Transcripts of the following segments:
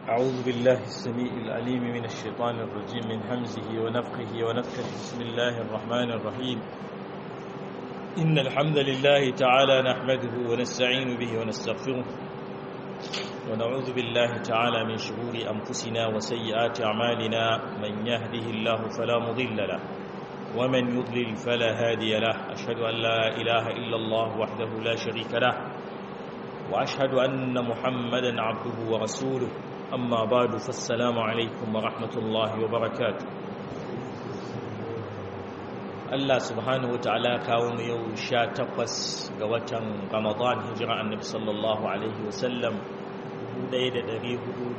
أعوذ بالله السميع العليم من الشيطان الرجيم من همزه ونفخه ونفخه بسم الله الرحمن الرحيم إن الحمد لله تعالى نحمده ونستعين به ونستغفره ونعوذ بالله تعالى من شرور أنفسنا وسيئات أعمالنا من يهده الله فلا مضل له ومن يضلل فلا هادي له أشهد أن لا إله إلا الله وحده لا شريك له وأشهد أن محمدا عبده ورسوله أما بعد فالسلام عليكم ورحمة الله وبركاته Allah subhanahu wata'ala kawo mu yau sha takwas ga watan Ramadan hijira annabi sallallahu alaihi wasallam 1442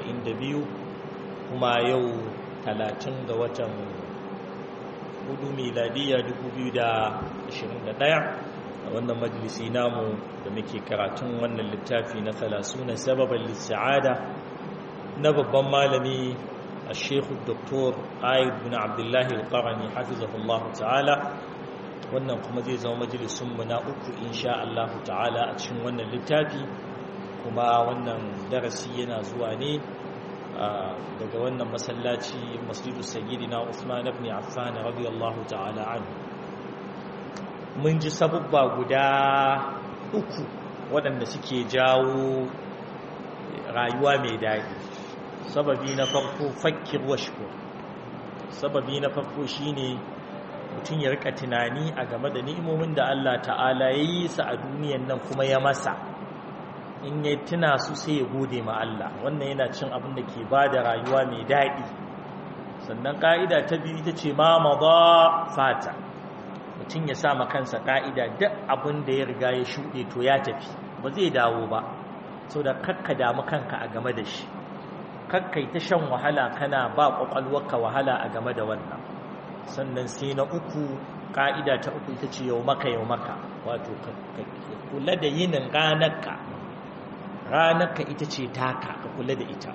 kuma yau 30 ga watan hudu miladiya 2021 a wannan majalisi namu da muke karatun wannan littafi na na sababan lissa'ada na babban malami a shekhu doktor ayyub bin abdullahi al-qarani hafizahullahu ta'ala wannan kuma zai zama majalisunmu na uku insha Allah ta'ala a cikin wannan littafi kuma wannan darasi yana zuwa ne daga wannan masallaci masjidu sayyidina Uthman ibn Affan radiyallahu ta'ala anhu mun ji sabubba guda uku waɗanda suke jawo rayuwa mai daɗi sababi na farko fakir washko sababi na farko shine mutum ya rika tunani a game da ni'imomin da Allah ta'ala ya yi sa a duniyan nan kuma ya masa in ya tuna su sai ya gode ma Allah wannan yana cin abin da ke ba da rayuwa mai daɗi sannan ƙa'ida ta biyu ita ce ma maza fata mutum ya sa kansa ka'ida duk abin da ya riga ya shuɗe to ya tafi ba zai dawo ba so da kakka damu kanka a game da shi kakkai ta shan wahala kana ba ƙwaƙwalwarka wahala a game da wannan sannan sai na uku ka'ida ta uku ita ce yau maka yau maka wato kula da yinin ranarka ranarka ita ce taka ka kula da ita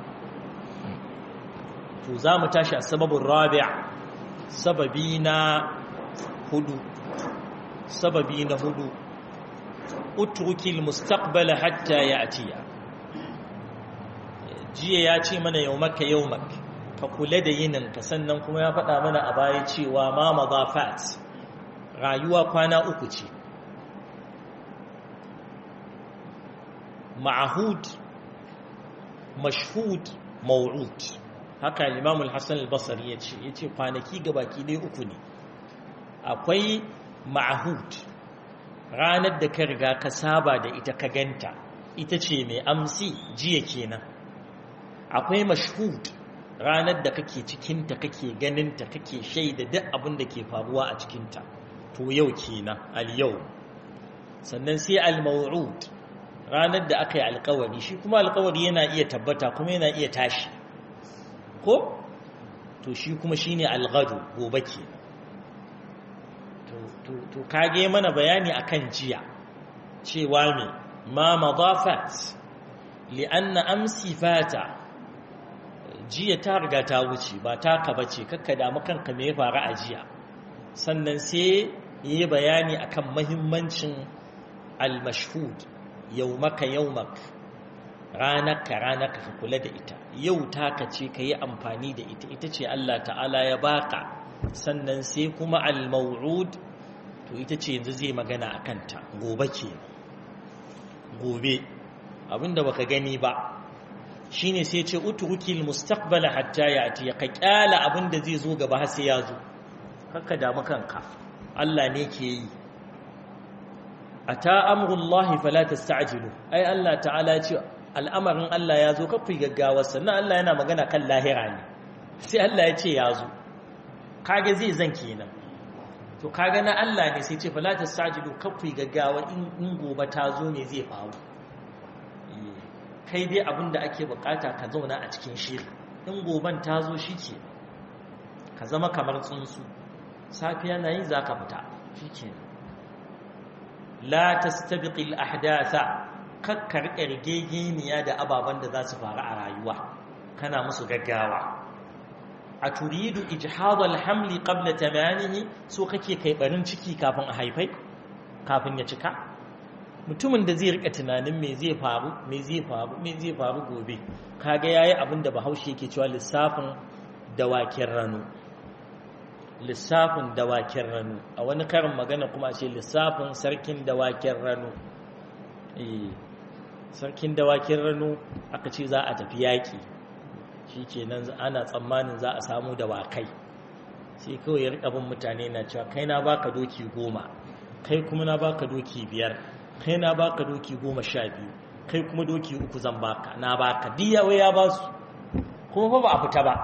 to za mu tashi a sababin rabia sababi na hudu sababi na hudu utrukil mustaqbala hatta ya'tiya jiya ya ce mana yaumaka yaumak ka kula da yininka sannan kuma ya faɗa mana a baya cewa ma madafat rayuwa kwana uku ce ma'ahud mashhud maw'ud haka Imam al-Hasan al-Basri yace yace kwanaki gabaki dai uku ne akwai ma'ahud ranar da ka riga ka saba da ita ka ganta ita ce mai amsi jiya kenan akwai mashhud ranar da kake cikinta kake ganinta kake shaida duk abin da ke faruwa a cikinta to yau kenan al-yau sannan sai al-maw'ud ranar da aka yi alkawari shi kuma alkawari yana iya tabbata kuma yana iya tashi ko to shi kuma shine al-ghadu gobe kenan to kage mana bayani akan jiya cewa me ma madafat li'anna amsi fata jiya ta riga ta wuce ba taka bace kakka damu kanka me ya faru a jiya sannan sai yi bayani akan mahimmancin al-mashhud yawmaka yawmak ranaka ranaka ka kula da ita yau taka ce ka yi amfani da ita ita ce Allah ta'ala ya baka sannan sai kuma al-maw'ud to ita ce yanzu zai magana a kanta gobe ke gobe abinda baka gani ba shine sai ce utrukil mustaqbala hatta ya'ti ka kyala abinda zai zo gaba har sai ya zo kakka damu kanka Allah ne ke yi ata amrullahi fala tasta'jilu ai Allah ta'ala ya ce al'amarin Allah ya zo kafi gaggawa sannan Allah yana magana kan lahira ne sai Allah ya ce ya zo kage zai zan kenan to kaga na Allah ne sai ce fala tasajidu kafi gaggawa in gobe ta zo ne zai faru kai dai abinda ake bukata ka zauna a cikin shiri in goben ta zo shike ka zama kamar tsuntsu safiya na yi zaka fita shike la tastabiqi al ahdatha kakkar rigegeniya da ababen da za su faru a rayuwa kana musu gaggawa a turidu ijhadal hamli qabla tamanihi so kake kai barin ciki kafin a haifai kafin ya cika mutumin da zai rika tunanin me zai faru me zai faru me zai faru gobe kaga yayi abin da bahaushe yake cewa lissafin dawakin rano lissafin dawakin rano a wani karin magana kuma ce lissafin sarkin dawakin rano eh sarkin dawakin rano aka ce za a tafi yaki shikenan ana tsammanin za a samu dawakai sai kawai ya rika bin mutane na cewa kai na baka doki goma kai kuma na baka doki biyar kai na baka doki goma sha biyu kai kuma doki uku zan baka na baka diyawa ya ba su kuma ba a fita ba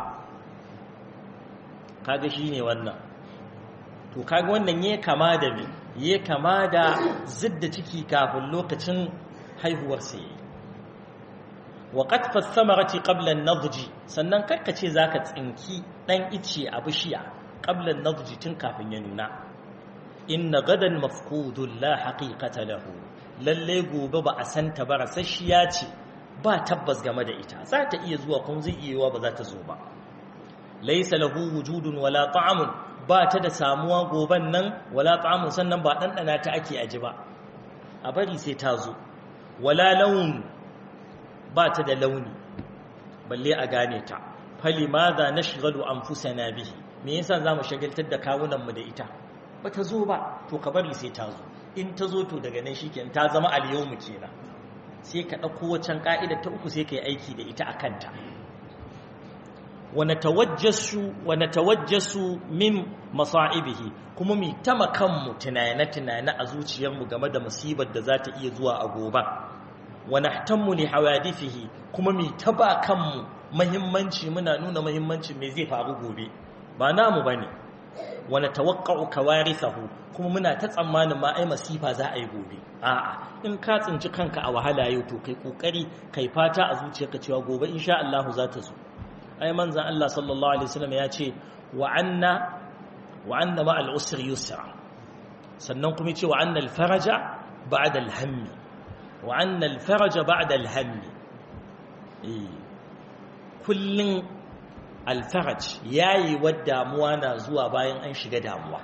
kaga shi ne wannan to kaga wannan ya kama da me ya kama da zidda ciki kafin lokacin haihuwarsa ya yi wa qatfas samarati qabla an-nadj sannan karkace zaka tsinki dan ice a bishiya qabla an-nadj tun kafin ya nuna inna gadan mafqudun la haqiqata lahu lalle gobe ba a santa ba rasasshiya ce ba tabbas game da ita za ta iya zuwa kun zai iya ba za ta zo ba laysa lahu wujudun wala ta'amun ba ta da samuwa goban nan wala ta'amun sannan ba dandana ta ake aji ba a bari sai ta zo wala laun ba ta da launi balle a gane ta fali madha nashghalu anfusana bihi me yasa zamu shagaltar da kawunan mu da ita ba ta zo ba to ka bari sai ta zo in ta zo to daga nan shikenan ta zama al-yawmu kenan sai ka dauko wacan ka'ida ta uku sai kai aiki da ita akan ta wa natawajjasu wa natawajjasu min masa'ibihi kuma mi tamakan mu tunane tunane a zuciyar mu game da musibar da za ta iya zuwa a gobe wa nahtammu li hawadithihi kuma mi taba kanmu muhimmanci muna nuna muhimmancin me zai faru gobe ba namu bane wa natawaqqa'u kawarithahu kuma muna ta tsammanin ma ai masifa za a yi gobe a'a in ka tsinci kanka a wahala yau to kai kokari kai fata a zuciyarka cewa gobe insha Allah za ta zo ai manzon Allah sallallahu alaihi wasallam ya ce wa anna wa anna ma'al usri yusra sannan kuma ce wa anna al-faraja ba'da al-hammi وأن الفرج بعد الهم كل الفرج yayi damuwa na zuwa bayan an shiga damuwa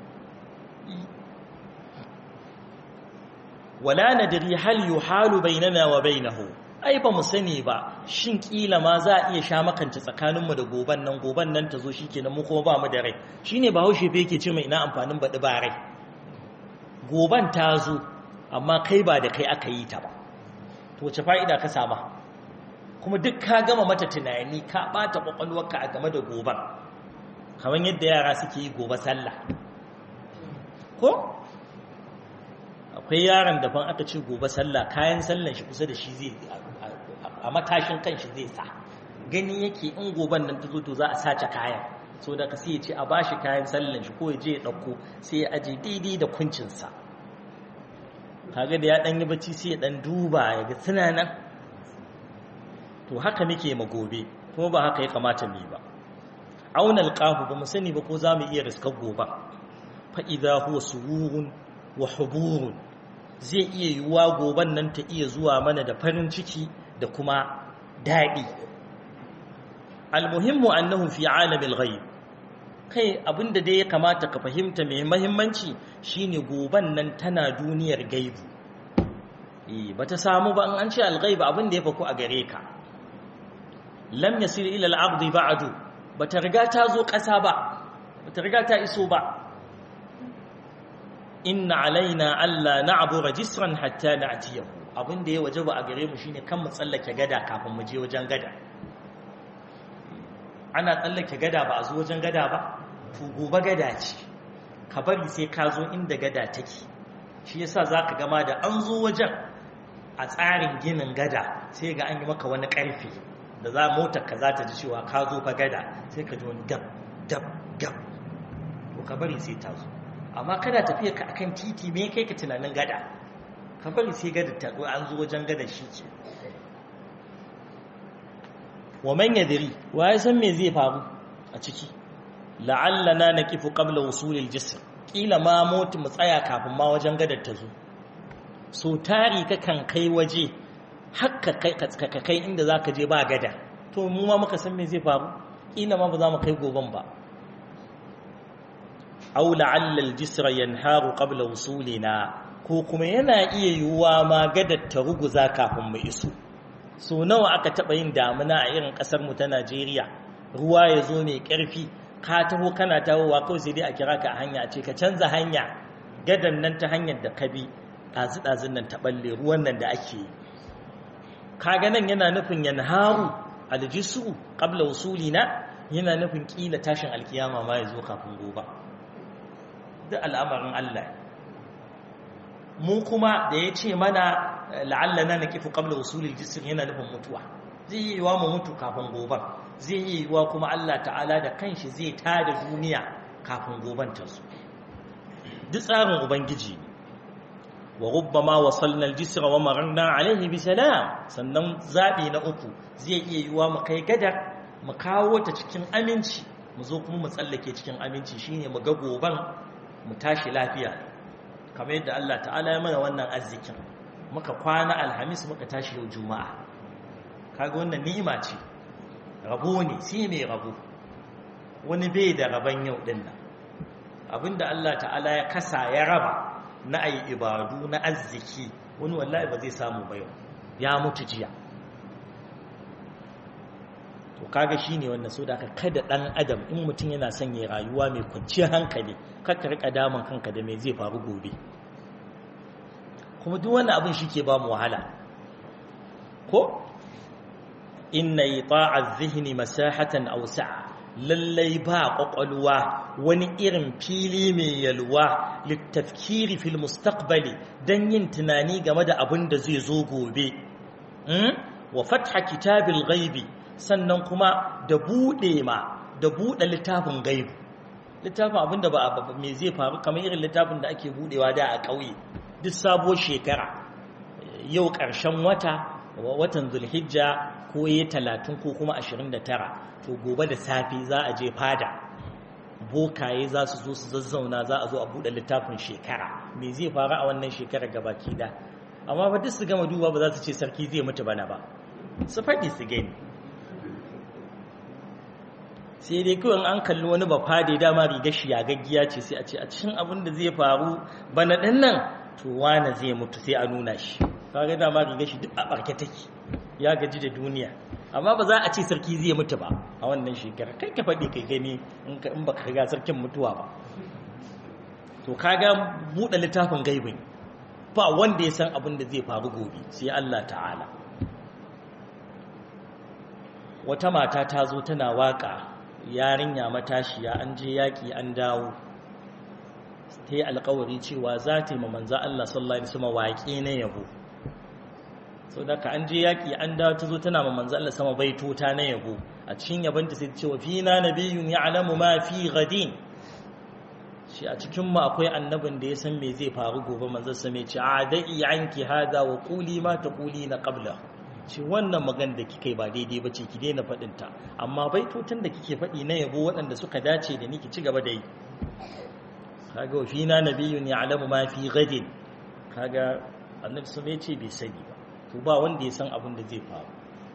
wala nadri hal yuhalu bainana wa bainahu ai ba mu sani ba shin kila ma za a iya sha makance tsakaninmu da goban nan goban nan ta zo shikenan mu kuma ba mu da rai shine bahaushe fa yake ce mai ina amfanin baɗi ba rai goban ta zo amma kai ba da kai aka yi ta ba to wace fa'ida ka sama kuma duk ka gama mata tunani ka bata kwakwalwarka a game da goban kamar yadda yara suke yi gobe sallah ko akwai yaron da fan aka ce gobe sallah kayan sallan shi kusa da shi zai a matashin kan shi zai sa gani yake in goban nan ta zo to za a sace kayan so da ka sai ya ce a bashi kayan sallan shi ko ya je ya ɗauko sai ya aje daidai da kuncinsa kaga da ya dan yi bacci sai ya dan duba ya ga suna nan to haka muke ma gobe kuma ba haka ya kamata mu yi ba auna alqahu ba mu sani ba ko zamu iya riskar gobe fa idza huwa sururun wa huburun zai iya yiwuwa goban nan ta iya zuwa mana da farin ciki da kuma daɗi almuhimmu annahu fi alamil ghaib kai abinda dai ya kamata ka fahimta mai mahimmanci shine goban nan tana duniyar gaibu eh bata samu ba an ce al-ghaib abinda ya faku a gare ka lam yasil ila al-ardi ba'du bata riga ta zo ƙasa ba bata riga ta iso ba inna alaina alla na'bura jisran hatta na'tiyahu abinda ya wajaba a gare mu shine kan mu tsallake gada kafin mu je wajen gada ana tsallake gada ba a zo wajen gada ba to gobe gada ce ka bari sai ka zo inda gada take shi yasa zaka gama da an zo wajen a tsarin ginin gada sai ga an yi maka wani karfi da za motar ka za ta ji cewa ka zo fa gada sai ka ji wani gab dab gab to ka bari sai ta zo amma kada tafiya ka akan titi me kai ka tunanin gada ka bari sai gada ta zo an zo wajen gada shi ke wa man yadri wa ya san me zai faru a ciki la'allana naqifu qabla wusul al-jisr kila ma mutu mu tsaya kafin ma wajen gadar ta zo so tari ka kan kai waje hakka kai ka kai inda zaka je ba gada to mu ma muka san me zai faru kila ma ba za mu kai goban ba aw la'alla al-jisra yanharu qabla wusulina ko kuma yana iya yiwuwa ma gadar ta ruguza kafin mu iso so nawa aka taɓa yin damuna a irin ƙasarmu ta najeriya ruwa ya zo mai ƙarfi ka taho kana tahowa kawai sai dai a kira ka a hanya ce ka canza hanya gadan nan ta hanyar da ka bi ɗazu-ɗazun nan ta ɓalle ruwan nan da ake yi kaga nan yana nufin yanharu aljisu qabla na yana nufin kila tashin alkiyama ma ya zo kafin gobe duk al'amarin Allah mu kuma da ya ce mana la'allana na kifu qabla usulil jisr yana nufin mutuwa zai yi wa mu mutu kafin gobe zai yi wa kuma Allah ta'ala da kanshi zai tada duniya kafin goben ta zo duk tsarin ubangiji wa rubbama wasalna al-jisra wa mararna alayhi bi salam sannan zabi na uku zai iya yiwa mu kai gadar mu kawo ta cikin aminci mu zo kuma mu tsallake cikin aminci shine mu ga goban mu tashi lafiya kamar yadda Allah ta'ala ya mana wannan arzikin muka kwana alhamis muka tashi yau juma'a kaga wannan ni'ima ce rabo ne sai mai rabo wani bai da raban yau din nan abinda Allah ta'ala ya kasa ya raba na ayi ibadu na arziki wani wallahi ba zai samu ba yau ya mutu jiya to kaga shine wannan so da kada dan adam in mutum yana son ya rayuwa mai kwanciyar hankali kakka rika daman kanka da me zai faru gobe kuma duk wannan abin shike ba mu wahala ko inna ita'a adh-dhihni masahatan aw sa'a lallai ba kwakwalwa wani irin fili mai yalwa littafkiri fil mustaqbali don yin tunani game da abin da zai zo gobe wa fatha kitabil ghaibi sannan kuma da bude ma da bude littafin gaibu littafin abin da ba me zai faru kamar irin littafin da ake budewa da a ƙauye duk sabuwar shekara yau ƙarshen wata watan zulhijja ko yi talatin ko kuma ashirin da tara to gobe da safe za a je fada bokaye za su zo su zazzauna za a zo a buɗe littafin shekara me zai faru a wannan shekarar gabaki da amma ba duk su gama duba ba za su ce sarki zai mutu bana ba su faɗi su gani sai dai kawai an kalli wani ba fade dama riga shi ya gaggiya ce sai a ce a cikin abin da zai faru bana ɗin nan to wane zai mutu sai a nuna shi kaga dama riga shi duk a ɓarke take ya gaji da duniya amma ba za a ce sarki zai mutu ba a wannan shekara kai ka faɗi kai gani in ba ka riga sarkin mutuwa ba to kaga buɗe littafin gaibin ba wanda ya san abin da zai faru gobe sai Allah ta'ala wata mata ta zo tana waka yarinya matashiya an je yaƙi an dawo ta yi alkawari cewa za ta yi ma manza Allah sallallahu Alaihi wasallam waƙe na yabo sau da ka an je yaƙi an dawo ta zo tana ma manzo Allah sama baitota na yabo a cikin yabanta sai ce wa fina nabiyyun ya'lamu ma fi ghadin shi a cikin mu akwai annabin da ya san me zai faru gobe manzo sa mai ce a da'i anki hada wa quli ma taquli na qabla shi wannan magan da kike ba daidai ba ce ki daina faɗin ta amma baitotan da kike faɗi na yabo waɗanda suka dace da ni ki ci gaba da yi kaga wa fina nabiyyun ya'lamu ma fi ghadin kaga annabi sun ce bai sani ba to ba wanda ya san abin da zai faru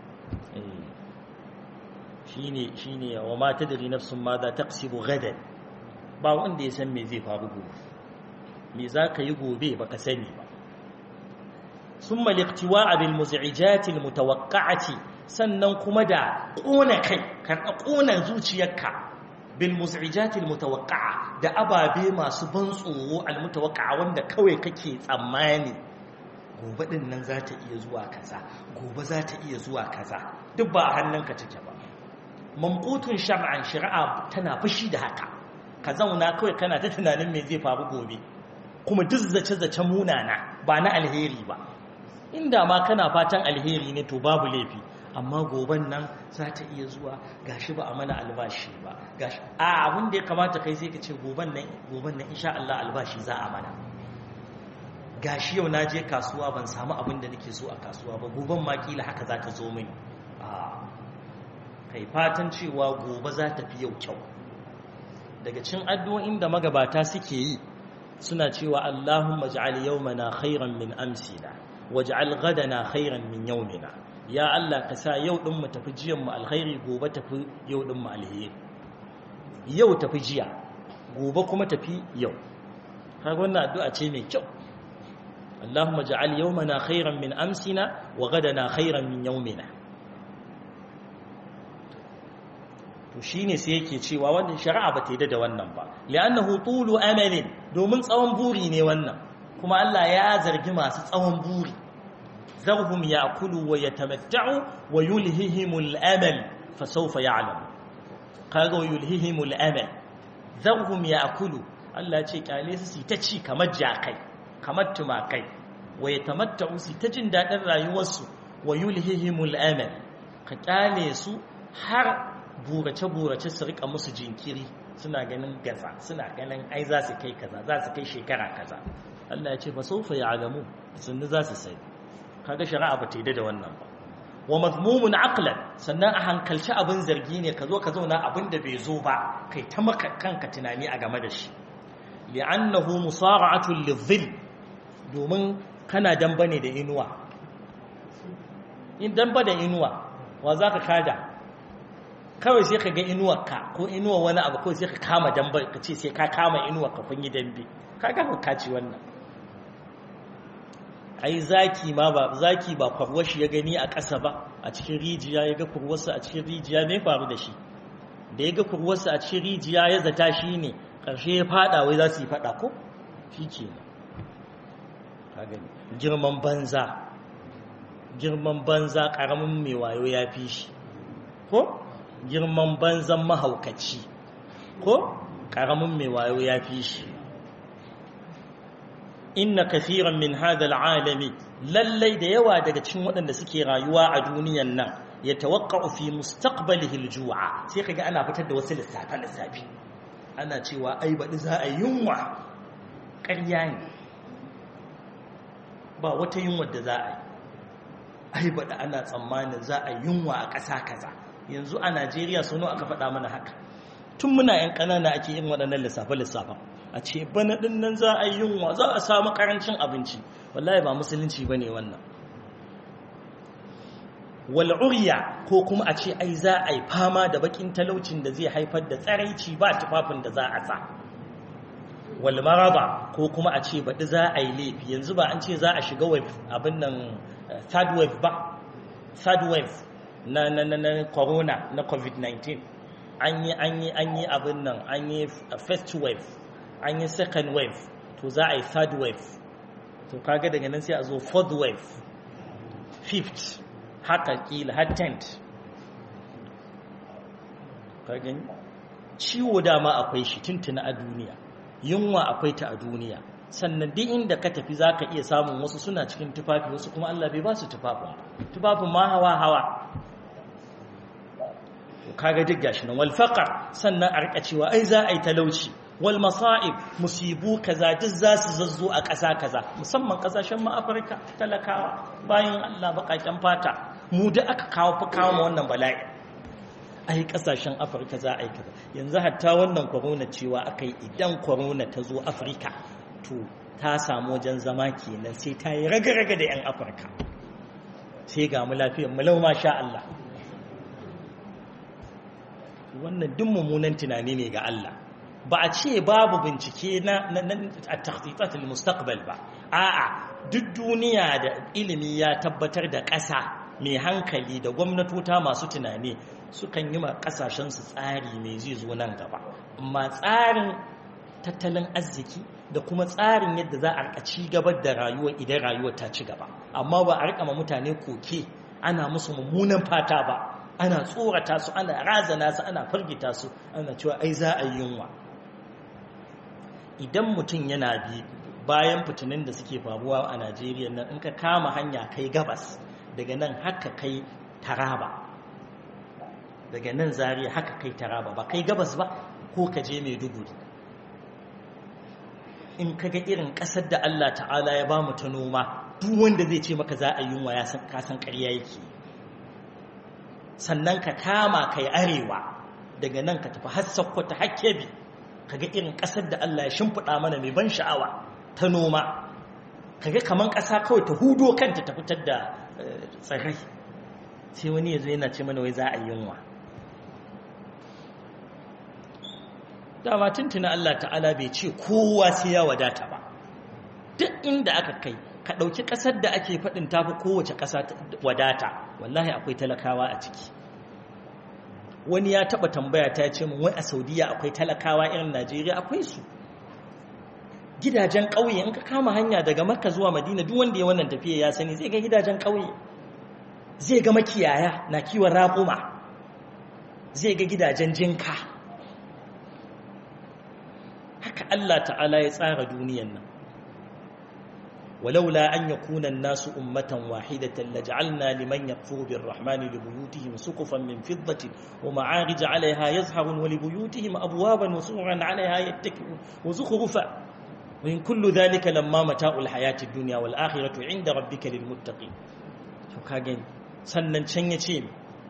shine shine wa ma tadri nafsun ma za taqsibu gadan ba wanda ya san me zai faru gobe me za ka yi gobe baka sani ba summa liqtiwa'a bil muz'ijati al mutawaqqa'ati sannan kuma da kona kai ka kona zuciyarka bil muz'ijati al mutawaqqa'a da ababe masu ban tsoro al mutawaqqa'a wanda kawai kake tsammani gobe din nan za ta iya zuwa kaza gobe za ta iya zuwa kaza duk ba a hannunka take ba mamqutun shar'an shari'a tana fushi da haka ka zauna kawai kana ta tunanin me zai faru gobe kuma duk zace zace munana ba na alheri ba inda ma kana fatan alheri ne to babu laifi amma goben nan za ta iya zuwa gashi ba a mana albashi ba gashi a abin da ya kamata kai sai ka ce goben nan goben nan insha Allah albashi za a mana gashi yau na je kasuwa ban samu abin da nake so a kasuwa ba goben ma kila haka za ta zo mini a kai fatan cewa gobe za ta fi yau kyau daga cin addu'o'in da magabata suke yi suna cewa Allahumma ij'al yawmana khairan min amsina waj'al ghadana khairan min yawmina ya Allah ka sa yau din mu tafi jiyan mu alkhairi gobe tafi yau din mu alheri yau tafi jiya gobe kuma tafi yau kaga wannan addu'a ce mai kyau Allahumma ja'al yawmana khairan min amsina wa gadana khairan min yawmina to shine sai yake cewa wannan shari'a ba ta yi da wannan ba li'annahu tulu amalin domin tsawon buri ne wannan kuma Allah ya zargi masu tsawon buri zarhum ya'kulu wa yatamatta'u wa yulhihimul amal fa sawfa ya'lamu kaga wa yulhihimul amal zarhum ya'kulu Allah ce kyale su ta ci kamar jakai kamar tumakai wa yatamatta'u su ta jin dadin rayuwarsu wa yulhihimul amal ka kyale su har burace-burace su rika musu jinkiri suna ganin gaza suna ganin ai za su kai kaza za su kai shekara kaza Allah ya ce fa saufa ya'lamu sunni za su sai kaga shari'a ba ta yi da wannan ba wa mazmumun aqlan sannan a hankalci abin zargi ne ka zo ka zauna abin da bai zo ba kai ta maka kanka tunani a game da shi li'annahu musara'atun lidhill domin kana damba ne da inuwa in damba da inuwa wa zaka kada kawai sai ka ga inuwarka ko inuwar wani abu kawai sai ka kama dambe ka ce sai ka kama inuwar ka kun yi dambe ka ga ka ci wannan ai zaki ma ba zaki ba kwarwashi ya gani a ƙasa ba a cikin rijiya ya ga kurwarsa a cikin rijiya me faru da shi da ya ga kurwarsa a cikin rijiya ya zata shi ne ƙarshe ya fada wai za su yi fada ko shi ke ka gani girman banza girman banza ƙaramin mai wayo ya fi shi ko girman banzan mahaukaci ko ƙaramin mai wayo ya fi shi inna kathiran min hadal alami lallai da yawa daga cikin waɗanda suke rayuwa a duniyan nan ya tawakka'u fi mustaqbalihi aljua sai kaga ana fitar da wasu lissafe lissafi ana cewa ai baɗi za a yunwa ƙarya ne ba wata yunwa da za a yi ai baɗi ana tsammanin za a yunwa a ƙasa kaza yanzu a najeriya sono aka faɗa mana haka tun muna yan ƙanana ake yin waɗannan lissafe-lissafen a ce bana ɗin nan za a yi yunwa za a samu ƙarancin abinci wallahi ba musulunci ba ne wannan wal'uriya ko kuma a ce ai za a yi fama da bakin talaucin da zai haifar da tsaraici ba tufafin da za a sa walmaraba ko kuma a ce baɗi za a yi laifi yanzu ba an ce za a shiga wave abin nan third wave ba third wave na na na na corona na covid-19 an yi an yi an yi abin nan an yi first wave an yi second wave to za a yi third wave to kaga daga nan sai a zo fourth wave fifth haka kila har tenth kagani ciwo dama akwai shi tuntuna a duniya yunwa akwai ta a duniya sannan duk inda ka tafi za ka iya samun wasu suna cikin tufafi wasu kuma Allah bai ba su tufafin tufafin ma hawa hawa kaga duk gashi nan wal faqar sannan a rika cewa ai za a yi talauci wal masa'ib musibu kaza duk za su zazzo a ƙasa kaza musamman ƙasashen mu Afirka talakawa bayan Allah baƙaƙen fata mu da aka kawo fa kawo ma wannan bala'i ai ƙasashen Afirka za a yi kaza yanzu hatta wannan corona cewa akai idan corona ta zo Afirka to ta samu wajen zama kenan sai ta yi raga-raga da 'yan Afirka sai ga mu lafiyar mu lau sha Allah wannan duk mummunan tunani ne ga Allah ba a ce babu bincike na a takhtitat mustaqbal ba a'a duk duniya da ilimi ya tabbatar da ƙasa mai hankali da gwamnatota masu tunani sukan yi ma ƙasashen su tsari mai zai zo nan gaba amma tsarin tattalin arziki da kuma tsarin yadda za a rika ci gaba da rayuwa idan rayuwa ta ci gaba amma ba a rika ma mutane koke ana musu mummunan fata ba ana tsorata su ana razana su ana firgita su ana cewa ai za a yi yunwa idan mutum yana bi bayan fitinin da suke faruwa a najeriya nan in ka kama hanya kai gabas daga nan haka kai taraba daga nan zariya haka kai taraba ba kai gabas ba ko ka je maiduguri in ka ga irin ƙasar da allah ta'ala ya ba mu ta noma duk wanda zai ce maka za a yi yunwa ya san kasan ƙarya yake sannan ka kama kai arewa daga nan ka tafi har sakkwata har kebi kaga irin ƙasar da Allah ya shimfiɗa mana mai ban sha'awa ta noma kaga kaman ƙasa kawai ta hudo kanta ta fitar da tsirrai sai wani ya zo yana ce mana wai za a yi yunwa dama tuntuna Allah ta'ala bai ce kowa sai ya wadata ba duk inda aka kai ka ɗauki ƙasar da ake faɗin tafi kowace ƙasa wadata wallahi akwai talakawa a ciki wani ya taɓa tambaya ta ce min wai a saudiya akwai talakawa irin najeriya akwai su gidajen ƙauye in ka kama hanya daga makka zuwa madina duk wanda ya wannan tafiya ya sani zai ga gidajen ƙauye zai ga makiyaya na kiwon raƙuma zai ga gidajen jinka haka Allah ta'ala ya tsara duniyan nan ولولا أن يكون الناس أمة واحدة لجعلنا لمن يكفر بالرحمن لبيوتهم سقفا من فضة ومعارج عليها يزهرون ولبيوتهم أبوابا وسررا عليها يتكئون وزخرفا وإن كل ذلك لما متاع الحياة الدنيا والآخرة عند ربك للمتقين فكاجن سنن شن يتيم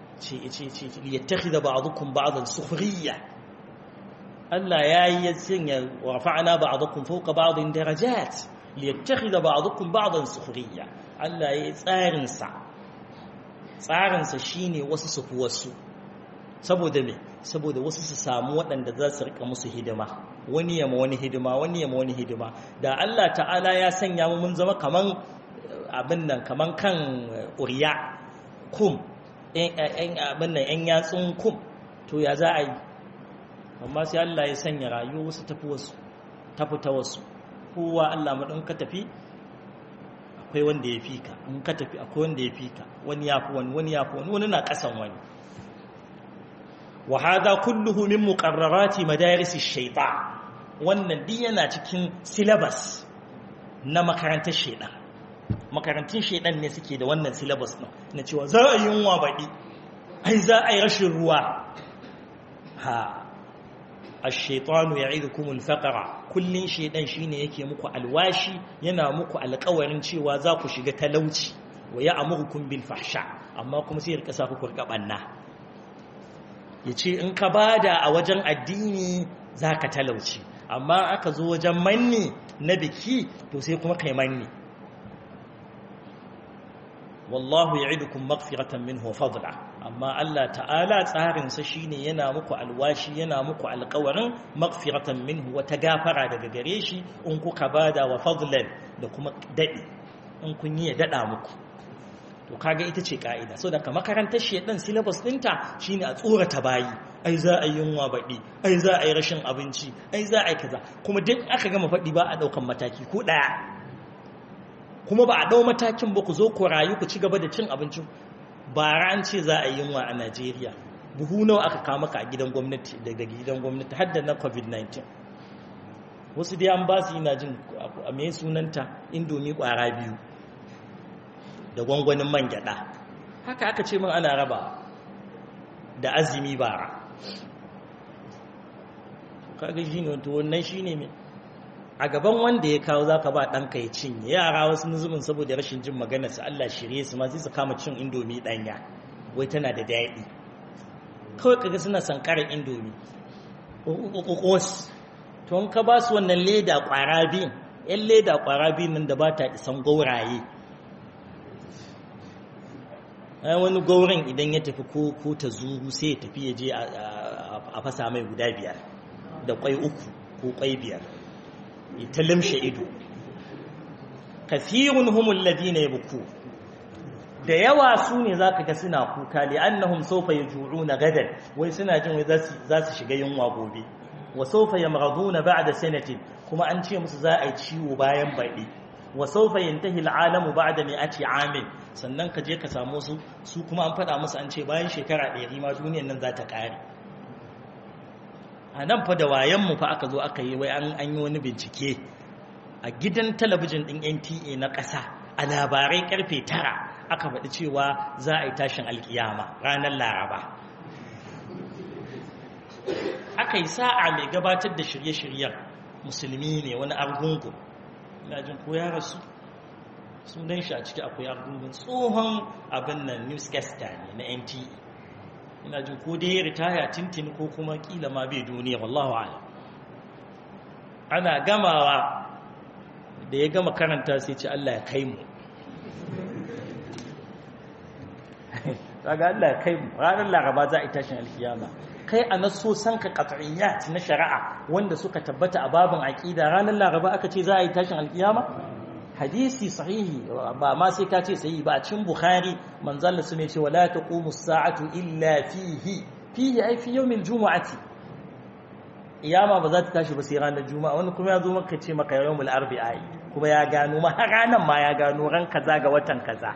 ليتخذ بعضكم بعضا سخرية ألا يا يزن ورفعنا بعضكم فوق بعض درجات liyattakhidha ba'dukum ba'dan sukhriya Allah yayi tsarin sa tsarin sa shine wasu su wasu saboda me saboda wasu su samu waɗanda za su rika musu hidima wani yama wani hidima wani yama wani hidima da Allah ta'ala ya sanya mu mun zama kaman abin nan kaman kan uriya kum ɗan abin nan ɗan yatsun kum to ya za a yi amma sai Allah ya sanya rayuwa wasu tafi wasu tafi ta wasu kowa Allah maɗin ka tafi akwai wanda ya fi ka in ka tafi akwai wanda ya fi ka wani ya fi wani wani ya fi wani wani na ƙasan wani wa hadha kulluhu min muqarrarati madaris ash-shaytan wannan din yana cikin syllabus na makarantar shaytan makarantun shaytan ne suke da wannan syllabus din na cewa za a yi yunwa baɗi ai za a yi rashin ruwa ha الشيطان يعيدكم الفقر kullun shedan shine yake muku alwashi yana muku alƙawarin cewa za ku shiga talauci wa ya'murukum bil fahsha amma kuma sai rika sa ku kurga banna yace in ka bada a wajen addini zaka talauci amma aka zo wajen manni na biki to sai kuma kai manni wallahu ya'idukum maghfiratan minhu wa fadla amma Allah ta'ala tsarinsa shine yana muku alwashi yana muku alƙawarin maghfiratan minhu wata gafara daga gare shi in kuka bada wa fadlan da kuma dadi in kun yi ya dada muku to kaga ita ce ka'ida so daga makarantar shedan syllabus dinta shine a tsorata bayi ai za a yi yunwa baɗi ai za a yi rashin abinci ai za a yi kaza kuma duk aka gama faɗi ba a ɗaukan mataki ko ɗaya kuma ba a ɗau matakin ba ku zo ku rayu ku ci gaba da cin abincin bara an ce za a yi yunwa a najeriya buhu nawa aka kama ka a gidan gwamnati daga gidan gwamnati har da na covid-19 wasu dai an ba su yi na jin a mai sunanta indomi kwara biyu da gwangwanin man gyada haka aka ce min ana raba da azumi bara kaga shi ne wannan shi ne mai a gaban wanda ya kawo zaka ba ɗanka ya cinye yara wasu nuzubin saboda rashin jin magana su Allah shirye su ma sai su kama cin indomi ɗanya wai tana da daɗi kawai kaga suna sankarar indomi ƙoƙos to in ka ba su wannan leda ƙwara biyun yan leda ƙwara biyun nan da ba ta isan gauraye wani gaurin idan ya tafi ko ta zuru sai ya tafi ya je a fasa mai guda biyar da kwai uku ko kwai biyar ta limshe ido kathirun humul ladina yabku da yawa su ne zaka ga suna kuka li annahum sawfa yaj'una gadan wai suna jin wai za su shiga yunwa gobe wa sawfa yamghaduna ba'da sanatin kuma an ce musu za a yi ciwo bayan baɗi wa sawfa yantahi al'alamu ba'da mi'ati amin sannan ka je ka samu su su kuma an faɗa musu an ce bayan shekara ɗari ma duniyar nan za ta ƙare a nan fa da wayanmu fa aka zo aka yi wai an yi wani bincike a gidan talabijin ɗin nta na ƙasa a labarai ƙarfe tara aka faɗi cewa za a yi tashin alkiyama ranar laraba aka yi sa'a mai gabatar da shirye-shiryen musulmi ne wani argungun ina jin ko ya rasu sunan shi a ciki akwai argungun tsohon abin nan newscaster ne na nta ina jin ko dai ya ritaya tintin ko kuma kila ma bai duniya wallahu ala ana gamawa da ya gama karanta sai ce Allah ya kai mu kaga Allah ya kai mu ranar laraba za a yi tashin alkiyama kai a naso san ka qat'iyyat na shari'a wanda suka tabbata a babin aqida ranar laraba aka ce za a yi tashin alkiyama hadisi sahihi ba ma sai ka ce sahihi ba a cikin bukhari manzalla su ne ce wala taqumu as-sa'atu illa fihi fihi ai fi yawmil jumu'ati iyama ba za ta tashi ba sai ranar juma'a wani kuma ya zo maka ce maka yawmul arbi'a kuma ya gano ma har ranar ma ya gano ran kaza ga watan kaza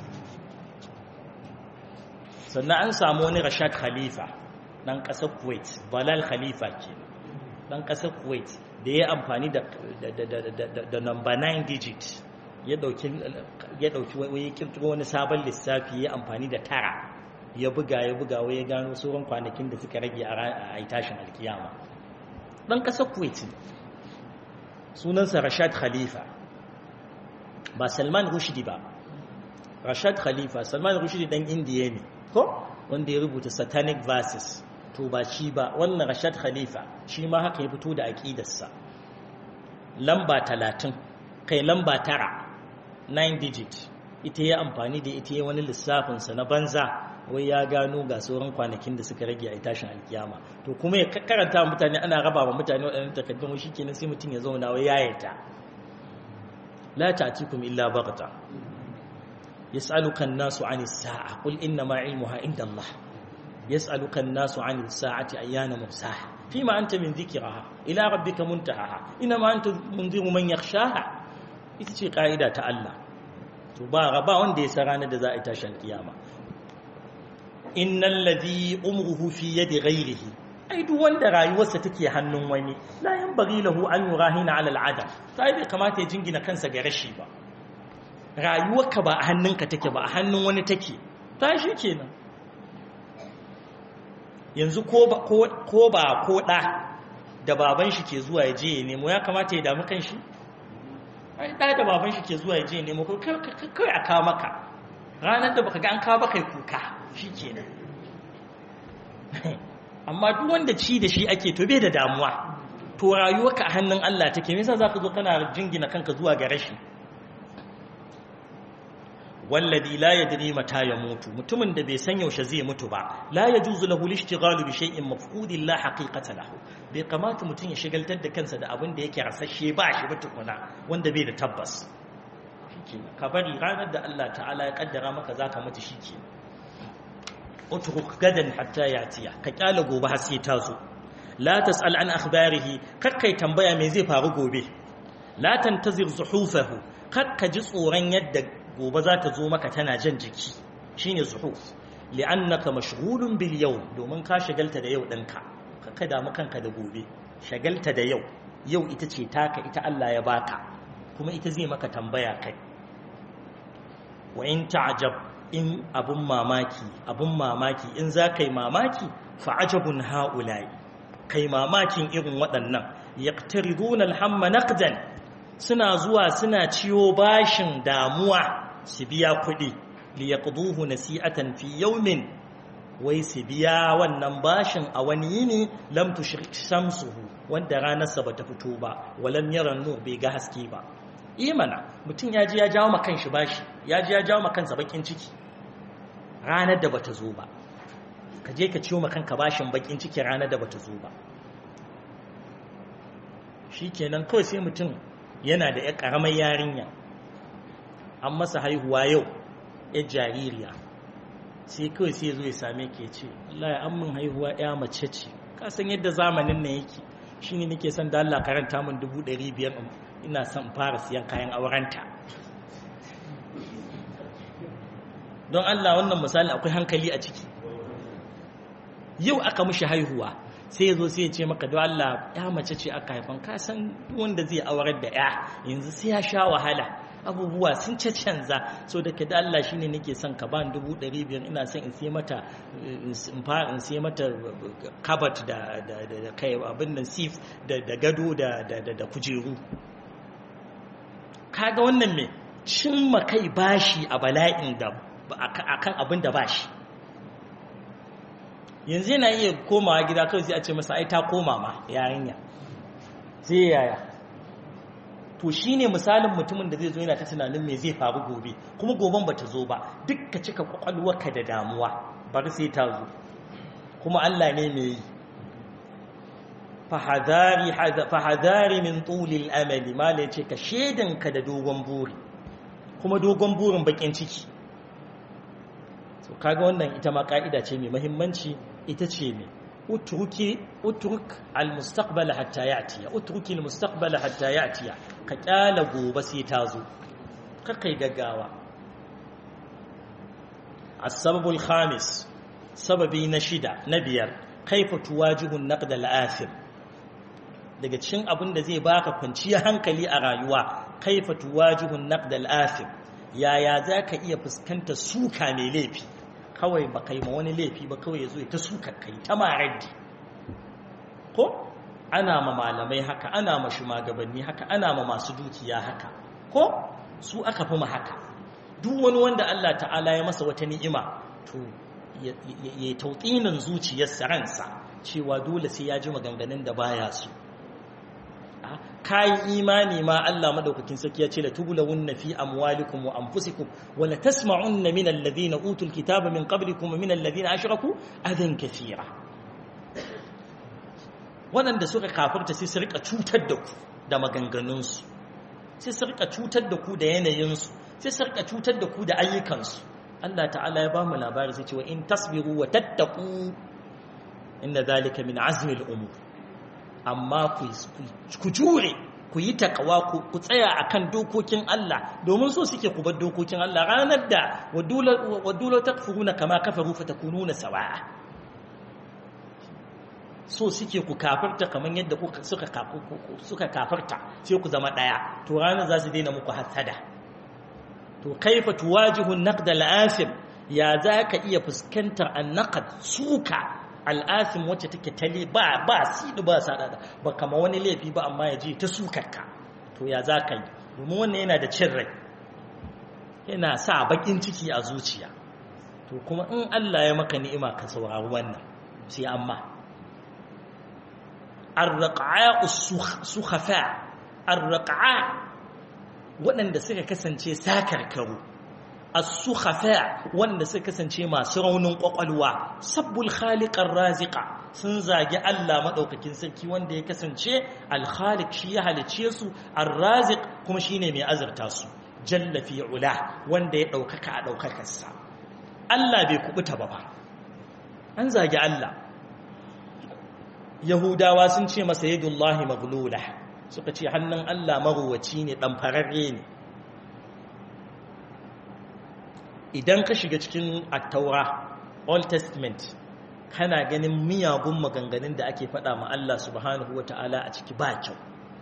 sannan an samu wani rashad khalifa dan kasar kuwait balal khalifa ke dan kasar kuwait da ya amfani da da number 9 digit ya dauki ya dauki wai kirkiro wani sabon lissafi ya amfani da tara ya buga ya buga wai ya gano sauran kwanakin da suka rage a tashin alkiyama dan kasar kuwait sunansa rashad khalifa ba salman rushdi ba rashad khalifa salman rushdi dan indiya ne ko wanda ya rubuta satanic verses to ba shi ba wannan rashad khalifa shi ma haka ya fito da aƙidarsa lamba talatin kai lamba tara 9 digit ita ya amfani da ita ya wani lissafinsa na banza wai ya gano ga sauran kwanakin da suka rage a tashin alkiyama to kuma ya karanta mutane ana raba wa mutane waɗannan takardun shi kenan sai mutum ya zauna wai ya yata la ta'tikum illa baghta yas'aluka an-nasu 'ani as-sa'a qul inna ma 'ilmuha 'inda Allah yas'aluka an-nasu 'ani as-sa'ati ayyana mursaha fima anta min dhikraha ila rabbika muntahaha inna ma anta munziru man yakhshaha ita ce ka'ida ta Allah to ba ba wanda ya san ranar da za a yi tashin kiyama innal ladhi umruhu fi yadi ghayrihi ai duk wanda rayuwarsa take hannun wani la yanbaghi lahu an yurahina ala al'adam sai bai kamata ya jingina kansa ga rashi ba rayuwarka ba a hannunka take ba a hannun wani take ta shi kenan yanzu ko ba ko ba ko da da baban shi ke zuwa ya je ya nemo ya kamata ya damu kanshi ai da da baban shi ke zuwa ya je ya nemo kai a kawo maka ranar da baka ga an kawo baka kuka shi kenan amma duk wanda ci da shi ake to bai da damuwa to rayuwarka a hannun Allah take me yasa zaka zo kana jingina kanka zuwa ga rashi walladhi la yadri mata ya mutu mutumin da bai san yaushe zai mutu ba la yajuzu lahu al-ishtighalu bi shay'in mafqudin la haqiqata lahu bai kamata mutum ya shigaltar da kansa da abin da yake rasashe ba shi ba tukuna wanda bai da tabbas shikenan ka bari ranar da Allah ta'ala ya kaddara maka zaka mutu shikenan utruk gadan hatta yatiya ka kyala gobe har sai ta zo la tasal an akhbarihi kakkai tambaya me zai faru gobe la tantazir zuhufahu kakka ji tsoron yadda gobe za ta zo maka tana jan jiki shine zuhuf li'annaka mashghulun bil yawm domin ka shagalta da yau ɗinka kakka damu kanka da gobe shagalta da yau yau ita ce taka ita Allah ya baka kuma ita zai maka tambaya kai wa in ta'jab in abun mamaki abun mamaki in za ka yi mamaki fa'ajabun ha'ula'i kai mamakin irin waɗannan yaqtariduna alhamma naqdan suna zuwa suna ciyo bashin damuwa su biya kuɗi li yaqduhu nasi'atan fi yawmin wai su biya wannan bashin a wani yini lam tushrik shamsuhu wanda ranarsa bata fito ba walam yara nur bai ga haske ba imana mutum ya ji ya jawo ma kanshi bashi ya ji ya jawo ma kansa bakin ciki ranar da bata zo ba ka je ka ciwo ma kanka bashin bakin ciki ranar da bata zo ba shikenan kawai sai mutum yana da ya karamar yarinya an masa haihuwa yau ya jaririya sai kawai sai zo ya same ke ce Allah ya an min haihuwa ya mace ce ka san yadda zamanin nan yake shine nake son da Allah karanta min dubu ɗari biyar ina son fara siyan kayan aurenta don Allah wannan misali akwai hankali a ciki yau aka mishi haihuwa sai ya zo sai ya ce maka don Allah ya mace ce aka haifan ka san wanda zai aurar da ya yanzu sai ya sha wahala abubuwa sun canza so da ka da Allah shine nake son ka ban dubu ɗari biyar ina son in sai mata in sai mata kabat da da kai abin nan sif da gado da da kujeru kaga wannan me cimma kai bashi a bala'in da akan abin da bashi yanzu yana iya komawa gida kawai sai a ce masa ai ta koma ma yarinya sai yaya to shine misalin mutumin da zai zo yana ta tunanin me zai faru gobe kuma goben bata zo ba duk ka cika kwakwalwarka da damuwa bari sai ta zo kuma Allah ne mai yi fahadari fahadari min tulil amali mala yace ka shedanka da dogon buri kuma dogon burin bakin ciki so kaga wannan ita ma ka'ida ce mai muhimmanci ita ce ne utruki utruk almustaqbal hatta ya'tiya utruki almustaqbal hatta ya'tiya ka kyala gobe sai ta zo ka kai gaggawa السبب الخامس سببي نشيدة نبير كيف تواجه النقد الآثم daga cikin abin da zai baka kwanciyar hankali a rayuwa kaifa tuwajihu naqd al-athim yaya zaka iya fuskanta suka mai laifi kawai ba kai ma wani laifi ba kawai yazo ta suka kai ta maraddi ko ana ma malamai haka ana ma shugabanni haka ana ma masu dukiya haka ko su aka fi ma haka duk wani wanda Allah ta'ala ya masa wata ni'ima to ya tautsinin zuciyarsa ransa cewa dole sai ya ji maganganun da baya su kayi imani ma Allah madaukakin sarki ya ce la tubulawunna fi amwalikum wa anfusikum wa la tasma'unna min alladhina utul kitaba min qablikum wa min alladhina ashraku adan kathira waɗanda suka kafirta sai su rika cutar da ku da maganganunsu sai su rika cutar da ku da yanayinsu sai su rika cutar da ku da ayyukansu Allah ta'ala ya ba mu labari sai cewa in tasbiru wa tattaku inna zalika min azmi al-umur amma ku jure ku yi takawa ku tsaya akan dokokin Allah domin so suke ku bar dokokin Allah ranar da wadula takfuruna kama kafaru fatakununa sawa'a so suke ku kafarta kamar yadda suka suka kafarta sai ku zama daya to ranar za su daina muku hasada to kaifa tuwajihu an-naqd al-asim ya zaka iya fuskantar an-naqd suka al-asim wacce take tale ba ba sidu ba sadada ba kama wani laifi ba amma ya ji ta sukarka to ya zaka yi domin wannan yana da cin rai yana sa bakin ciki a zuciya to kuma in Allah ya maka ni'ima ka saurari wannan sai amma ar-raqa'a as-sukhafa ar-raqa'a waɗanda suka kasance sakarkaru as-sukhafa wanda suka kasance masu raunin kwakwalwa sabbul khaliqar raziqa sun zagi Allah madaukakin sarki wanda ya kasance al-khaliq shi ya halice su ar-raziq kuma shine mai azurta su jalla fi ula wanda ya daukaka a daukakar sa Allah bai kubuta ba ba an zagi Allah yahudawa sun ce masa yadullahi maghlula suka ce hannun Allah maruwaci ne ɗan fararre ne idan ka shiga cikin attaura old testament kana ganin miyagun maganganun da ake faɗa ma Allah subhanahu wa ta'ala a ciki ba kyau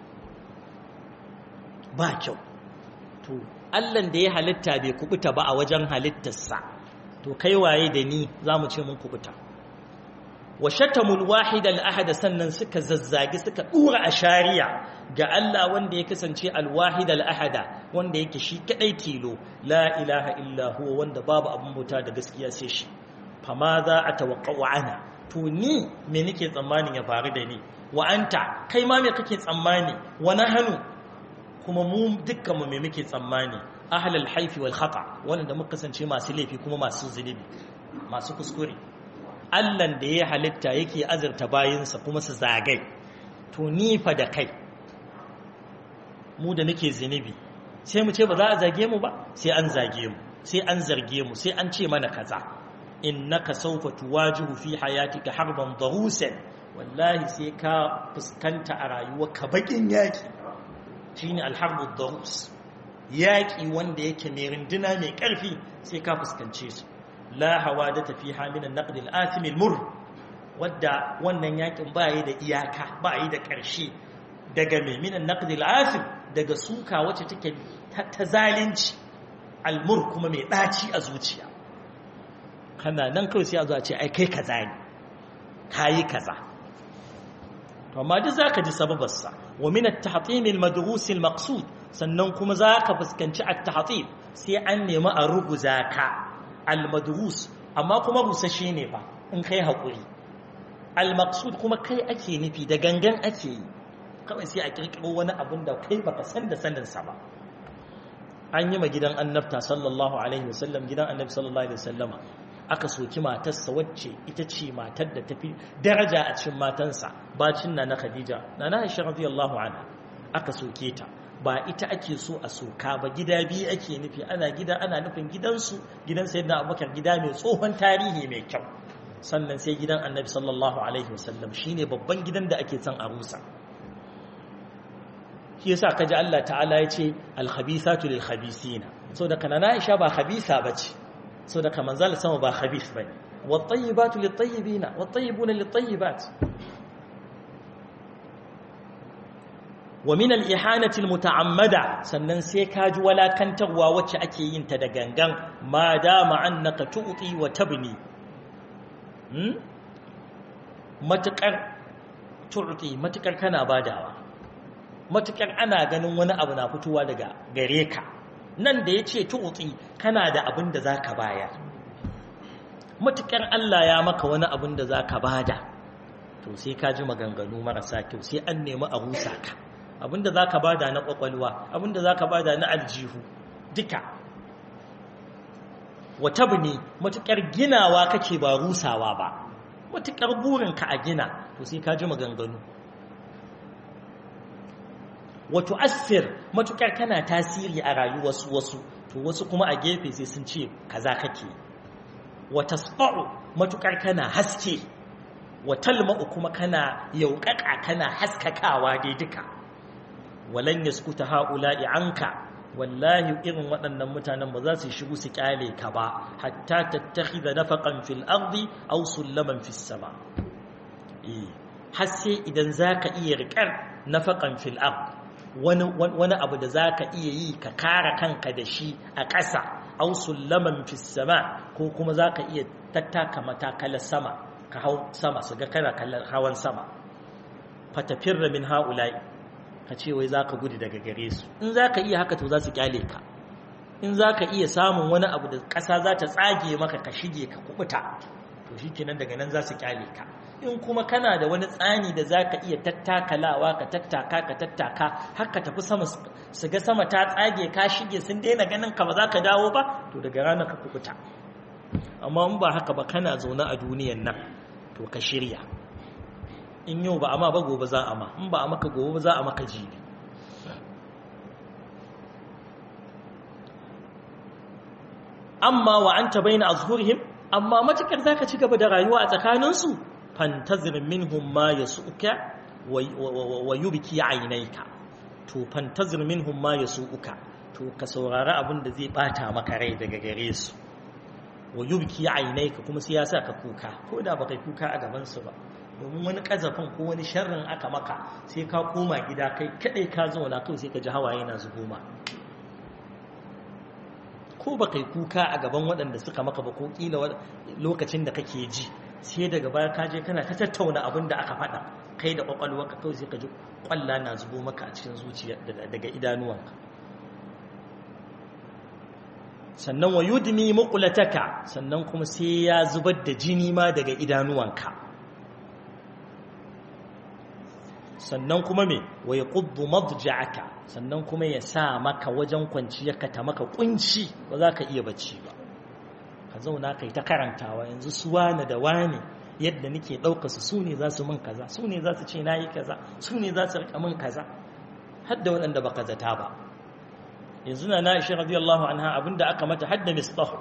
ba kyau to allan da ya halitta bai kubuta ba a wajen halittarsa to kai waye da ni za mu ce mun kubuta wa shatamul wahid al-ahad sannan suka zazzage suka dura a shari'a ga Allah wanda ya kasance al-wahid al-ahad wanda yake shi kadai tilo la ilaha illa huwa wanda babu abun bauta da gaskiya sai shi fama za a tawaqqa'u ana to ni me nake tsammanin ya faru da ni wa anta kai ma me kake tsammani wa nahnu kuma mu dukkan mu me muke tsammani ahlul haifi wal khata wanda muka kasance masu laifi kuma masu zunubi masu kuskure Allahn da ya halitta yake azurta bayinsa kuma su zagai to ni fa da kai mu da nake zinubi sai mu ce ba za a zage mu ba sai an zage mu sai an zarge mu sai an ce mana kaza innaka sawfa tuwajihu fi hayatika harban darusan wallahi sai ka fuskanta a rayuwarka bakin yaki shine alharbu darus yaki wanda yake mai rinduna mai karfi sai ka fuskance su la hawadata fiha min an-naqd al-athim al-mur wadda wannan yakin ba yi da iyaka ba yi da ƙarshe daga mai min an-naqd al-athim daga suka wacce take ta zalunci al-mur kuma mai daci a zuciya kana nan kawai sai a zo a ce ai kai kaza ne kayi kaza to amma duk zaka ji sababarsa wa min at-tahtim al-madrus al-maqsud sannan kuma zaka fuskanci at-tahtim sai an nemi a ruguza ka al-madrus amma kuma rusashe ne ba in kai haƙuri al-maqsud kuma kai ake nufi da gangan ake yi kawai sai a kirkiro wani abin da kai baka san da sanin sa ba an yi ma gidan annabta sallallahu alaihi wasallam gidan annabi sallallahu alaihi wasallama aka soki matarsa wacce ita ce matar da tafi daraja a cikin matansa bacin na na khadija na na aisha radiyallahu anha aka soke ta ba ita ake so a soka ba gida biyu ake nufi ana gida ana nufin gidansu gidan sayyidina abubakar gida mai tsohon tarihi mai kyau sannan sai gidan annabi sallallahu alaihi wasallam shine babban gidan da ake son a rusa shi yasa kaji Allah ta'ala ya ce al-khabithatu lil-khabithina so da kana Aisha ba khabisa bace so da kaman zal sama ba khabith bane wat-tayyibatu lit-tayyibina wat-tayyibuna lit-tayyibat wa min al-ihanati al-muta'ammada sannan sai kaji walakantarwa wacce ake yin ta da gangan ma dama annaka tu'ti wa tabni hmm matakar tu'ti matakar kana badawa matukar ana ganin wani abu na fitowa daga gare ka nan da ya ce tu'utsi kana da abin da za ka bayar matukar Allah ya maka wani abin da za ka bada to sai ka ji maganganu marasa kyau sai an nemi a rusa ka abin da za ka bada na kwakwalwa abin da za ka bada na aljihu duka wata ne matukar ginawa kake ba rusawa ba matukar burinka a gina to sai ka ji maganganu wato asir matukar kana tasiri a rayuwar wasu to wasu kuma a gefe sai sun ce kaza kake wata spa'u matukar kana haske watalma'u kuma kana yauƙaƙa kana haskakawa dai duka walan yaskuta haula'i anka wallahi irin waɗannan mutanen ba za su shigo su kyale ka ba hatta tattakhidha nafaqan fil ardi aw sullaman fis sama eh har sai idan zaka iya riƙar nafaqan fil ardi wani abu da za ka iya yi ka kara kanka da shi a ƙasa au sullaman sama ko kuma za ka iya tattaka matakalar sama ka hau sama su ga kana kallon hawan sama fatafin ramin ha'ula'i ka ce wai za ka gudu daga gare su in za ka iya haka to za su kyale ka in za ka iya samun wani abu da ƙasa za ta tsage maka ka shige ka kubuta to shi kenan daga nan za su kyale ka in kuma kana da wani tsani da za ka iya tattakalawa ka tattaka ka tattaka har ka tafi sama su ga sama ta tsage ka shige sun daina ganin ka ba za ka dawo ba to daga ranar ka kubuta amma in ba haka ba kana zaune a duniyan nan to ka shirya in yau ba amma ba gobe za a ma in ba a maka gobe ba za a maka jibi amma wa anta baina azhurihim amma matukar zaka ci gaba da rayuwa a tsakaninsu fantazir minhum ma yasuka wa yubki aynayka to fantazir minhum ma yasuka to ka saurari abin da zai bata maka rai daga gare su wa yubki aynayka kuma sai ya sa ka kuka ko da baka kuka a gaban su ba domin wani kazafin ko wani sharrin aka maka sai ka koma gida kai kadai ka zauna kai sai ka ji hawaye na zubo ma ko baka yi kuka a gaban waɗanda suka maka ba ko kila lokacin da kake ji sai daga baya kaje kana ta tattauna abin da aka faɗa kai da ka kawai sai ka ji ƙwalla na zubo maka a cikin zuciya daga idanuwanka sannan wa yudmi muqlataka sannan kuma sai ya zubar da jini ma daga idanuwanka sannan kuma me wa yaquddu madja'aka sannan kuma ya sa maka wajen kwanciyarka ta maka kunci ba za ka iya bacci ba ka zauna kai ta karantawa yanzu su wane da wane yadda nake ɗaukarsu su ne za su min kaza su ne za su ce na yi kaza su ne za su rika min kaza har da waɗanda baka zata ba yanzu na na ishe radiyallahu anha abinda aka mata har da mistahu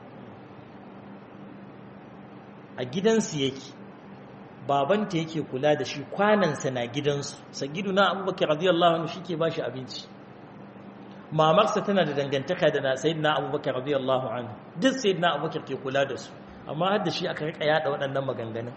a gidansu yake babanta yake kula da shi kwanansa na gidansu sagidu na abubakar radiyallahu anhu shi ke ba shi abinci mamarsa tana da dangantaka da sayyidina abubakar radiyallahu anhu duk sayyidina abubakar ke kula da su amma har da shi aka rika yada waɗannan maganganun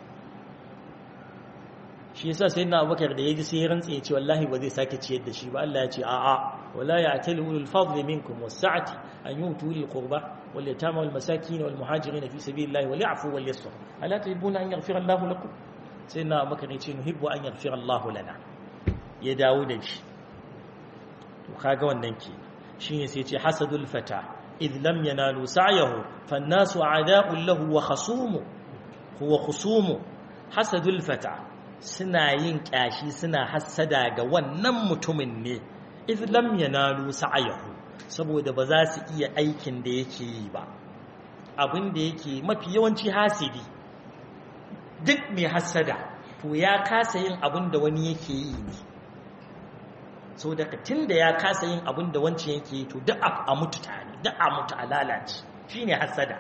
shi yasa sayyidina abubakar da yaji sai ya rantsa ya ce wallahi ba zai sake ciyar da shi ba Allah ya ce a'a wala ya'tali ulul fadli minkum was-sa'ati an yutu lil qurba wal yatama wal masakin wal muhajirin fi sabilillahi wal ya'fu wal yasfu ala tuhibbuna an yaghfira Allahu lakum sayyidina abubakar ya ce nuhibbu an yaghfira Allahu lana ya dawo da shi to kaga wannan ke shine sai ce hasadul fata idh lam yanalu sa'yahu fannasu a'da'un lahu wa khasumu huwa khusumu hasadul fata suna yin kyashi suna hassada ga wannan mutumin ne idh lam yanalu sa'yahu saboda ba za su iya aikin da yake yi ba abin da yake mafi yawanci hasidi duk mai hasada to ya kasa yin abin da wani yake yi ne so daga tun da ya kasa yin abin da wancan yake yi to duk a mutu tare duk a mutu a lalace shi ne hasada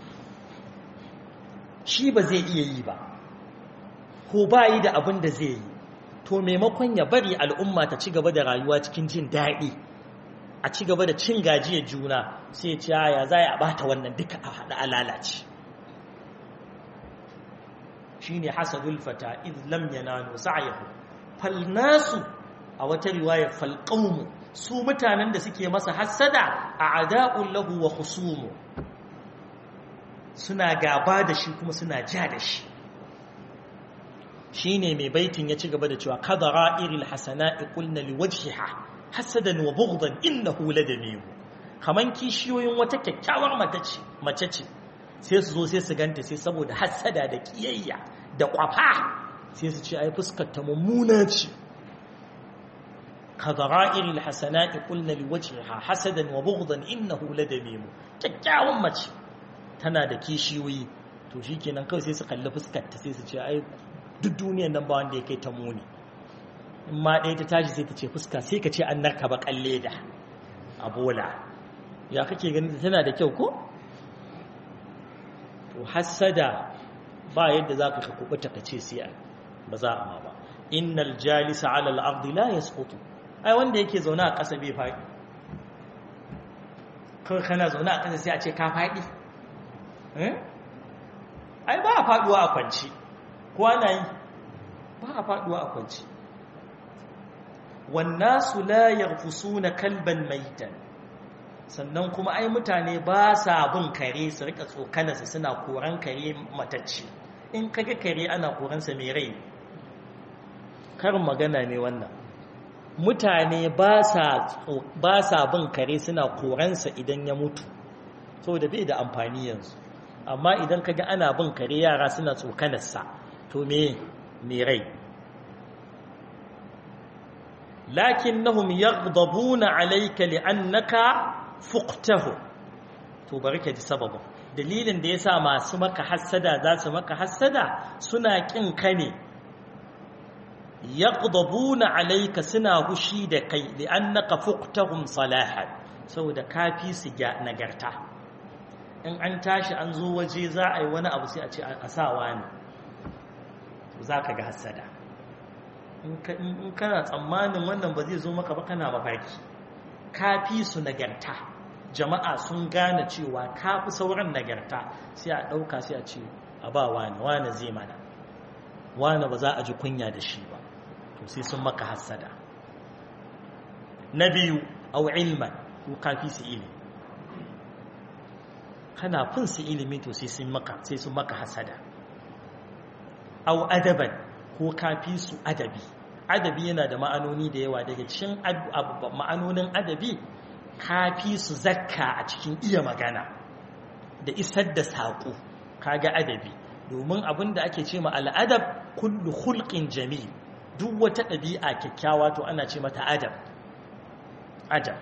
shi ba zai iya yi ba ko ba yi da abin da zai yi to maimakon ya bari al'umma ta ci gaba da rayuwa cikin jin daɗi a ci gaba da cin gajiyar juna sai ce ya za a bata wannan duka a haɗa a lalace shi ne hasadul fata lam yanalu sa'yahu fal nasu a wata riwaya fal qawmu su mutanen da suke masa hasada a ada'un lahu wa khusumu suna gaba da shi kuma suna ja da shi shine mai baitin ya ci gaba da cewa kadara iril hasana'i qulna liwajhiha hasadan wa bughdan innahu ladamihu kaman kishiyoyin wata kyakkyawar mace ce sai su zo sai su ganta sai saboda hasada da kiyayya da kwafa sai su ce ai fuskar ta mummuna ce kadara'iril hasana'i qulna liwajhiha hasadan wa bughdan innahu ladamihu kyakkyawan mace tana da kishiyoyi to shikenan kawai sai su kalli fuskar ta sai su ce ai duk duniyan nan ba wanda ya kai ta muni in ma ɗaya ta tashi sai ta ce fuska sai ka ce an narka ba kalle da a bola ya kake ganin tana da kyau ko to hassada ba yadda za ka kubuta ka ce sai ba za a ma ba innal jalisa ala al-ardi la yasqutu ai wanda yake zaune a ƙasa bai faɗi kawai kana zaune a ƙasa sai a ce ka faɗi ai ba a faɗuwa a kwanci ko ana yi ba a faɗuwa a kwanci wannasu la yarfusuna kalban maitan sannan kuma ai mutane ba sa bin kare su rika tsokanarsa suna koran kare matacce in kaga kare ana koransa mai rai karin magana ne wannan mutane ba sa bin kare suna koransa idan ya mutu saboda bai da amfani yanzu amma idan kaga ana bin kare yara suna tsokanarsa to me me rai lakinnahum yaghdabuna alayka li'annaka fuqtahu to barka ji sababin dalilin da yasa masu maka hassada za su maka hassada suna kin ka ne yaghdabuna alayka suna hushi da kai li'annaka fuqtahum salahan saboda kafi su ga nagarta in an tashi an zo waje za a yi wani abu sai a ce a sawa ne za ka ga hassada in kana tsammanin wannan ba zai zo maka ba kana mafarki kafi su nagarta jama'a sun gane cewa kafi sauran nagarta sai a ɗauka sai a ce a ba wani wani zai mana wani ba za a ji kunya da shi ba to sai sun maka hassada na biyu au ilman ko kafi su ilimi kana fin su ilimi to sai sun maka sai sun maka hasada au adaban ko kafi su adabi adabi yana da ma'anoni da yawa daga cikin ma'anonin adabi kafi su zakka a cikin iya magana da isar da saƙo kaga adabi domin abin da ake ce ma al'adab kullu hulqin jamil duk wata ɗabi'a kyakkyawa to ana ce mata adab adab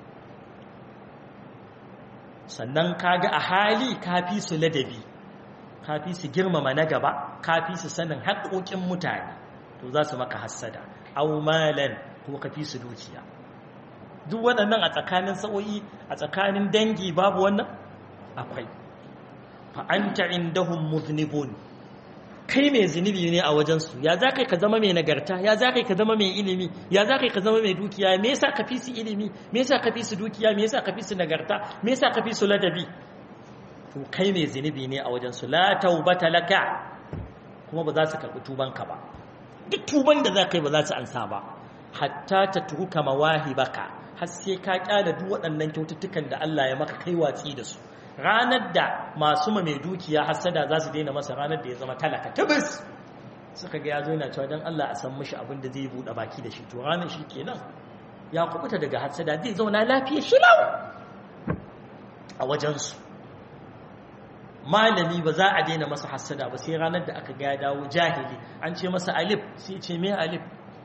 sannan kaga a hali kafi su ladabi kafi su girmama na gaba kafi su sanin haƙoƙin mutane to za su maka hassada au malan ko kafi su dukiya duk waɗannan a tsakanin sa'o'i a tsakanin dangi babu wannan akwai fa anta indahum muznibun kai mai zunubi ne a wajensu ya za kai ka zama mai nagarta ya za kai ka zama mai ilimi ya za kai ka zama mai dukiya me yasa ka fi su ilimi me yasa ka fi su dukiya me yasa ka fi su nagarta me yasa ka fi su ladabi to kai mai zunubi ne a wajensu la taubata laka kuma ba za su karɓi tubanka ba duk tuban da za ka yi ba za su ansa ba hatta ta turuka mawahibaka har sai ka kyala duk waɗannan kyaututtukan da Allah ya maka kai watsi da su ranar da masu ma mai dukiya hasada za su daina masa ranar da ya zama talaka tabis suka ga ya zo yana cewa don Allah a san mishi abin da zai buɗe baki da shi to ranar shi kenan ya kubuta daga hasada zai zauna lafiya shilau a wajensu malami ba za a daina masa hasada ba sai ranar da aka ga ya dawo jahili an ce masa alif sai ce me alif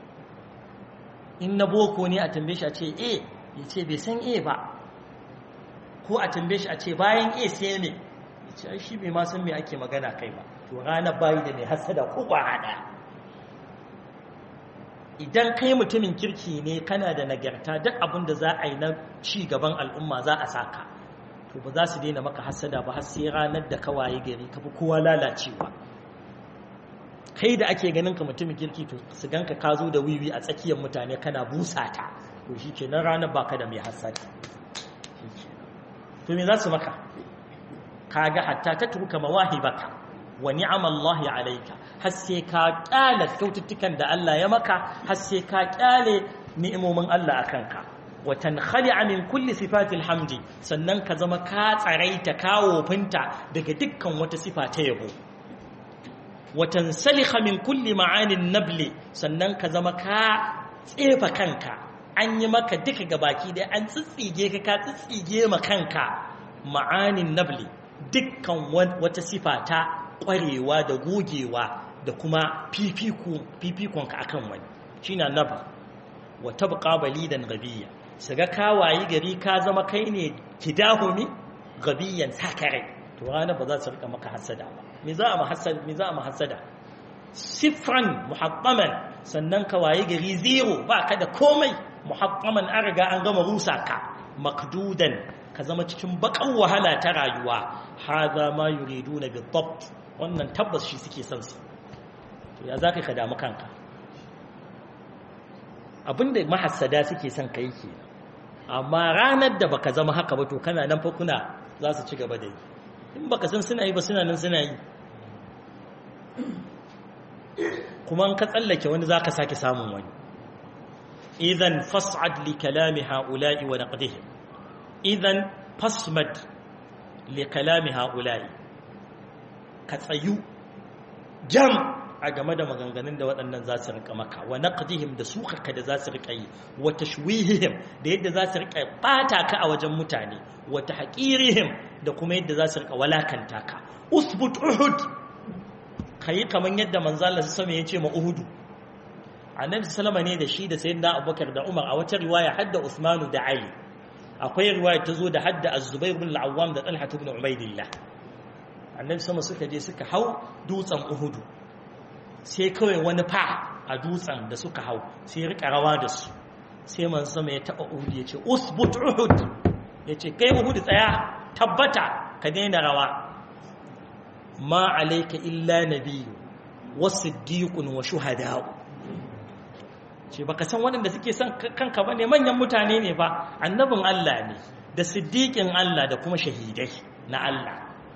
in na boko ne a tambaye shi a ce a ya ce bai san a ba ko a tambaye shi a ce bayan a sai ne ce ai shi bai ma san me ake magana kai ba to ranar bayi da mai hasada ko kwara daya idan kai mutumin kirki ne kana da nagarta duk abin da za a yi na ci gaban al'umma za a saka to ba za su daina maka hasada ba har sai ranar da kawaye gari ka fi kowa lalacewa kai da ake ganin ka mutumin kirki to su ganka ka zo da wiwi a tsakiyar mutane kana busa ta to shi ke nan ranar baka da mai hasada to me za su maka kaga hatta ta tuka mawahibaka wa ni'amallahi alayka har sai ka kyale kyaututtukan da Allah ya maka har sai ka kyale ni'imomin Allah akan ka wa tankhali'a min kulli sifatil hamdi sannan ka zama ka tsaraita kawo finta daga dukkan wata sifa ta yabo wa tansalikha min kulli ma'anin nabli sannan ka zama ka tsefa kanka an yi maka duka gabaki dai an tsitsige ka ka tsitsige ma kanka ma'anin nabli dukkan wata sifa ta ƙwarewa da gogewa da kuma fifikonka a kan wani shi na naba wata buƙabali da gabiya su ga kawaye gari ka zama kai ne kidahumi gabiyan sakarai to ranar ba za su rika maka hasada ba me za a mahassada sifran muhaɓaman sannan kawaye gari zero ba ka da komai muhaɓaman an riga an gama rusa ka makdudan ka zama cikin bakan wahala ta rayuwa haza ma yuriduna bi dhabt wannan tabbas shi suke son su to ya zaka ka damu kanka abinda mahassada suke son kai ke amma ranar da baka zama haka ba to kana nan fa kuna za su ci gaba da yi in baka san suna yi ba suna nan suna yi kuma in ka tsallake wani zaka sake samun wani idan fas'ad li kalami ha'ula'i wa naqdihim idan fasmad li kalami ha'ula'i ka tsayu jam a game da maganganun da waɗannan za su rika maka wa naqdihim da sukaka da za su rika yi wa tashwihihim da yadda za su rika bata ka a wajen mutane wa tahqirihim da kuma yadda za su rika walakanta ka usbut uhud kai kaman yadda manzo Allah sallallahu ya ce ma uhudu annabi sallama ne da shi da sayyidina abubakar da umar a wata riwaya hadda usmanu da ali akwai riwaya ta zo da hadda az-zubair ibn al-awwam da talha ibn ubaidillah annabi sama suka je suka hau dutsen uhudu sai kawai wani fa a dutsen da suka hau sai rika rawa da su sai man sama ya taba uhud ya ce usbut uhud ya ce kai uhud tsaya tabbata ka daina rawa ma alayka illa nabiyyu wasiddiqun wa shuhada'u ce baka san waɗanda suke son kanka ba ne manyan mutane ne ba annabin Allah ne da siddiƙin Allah da kuma shahidai na Allah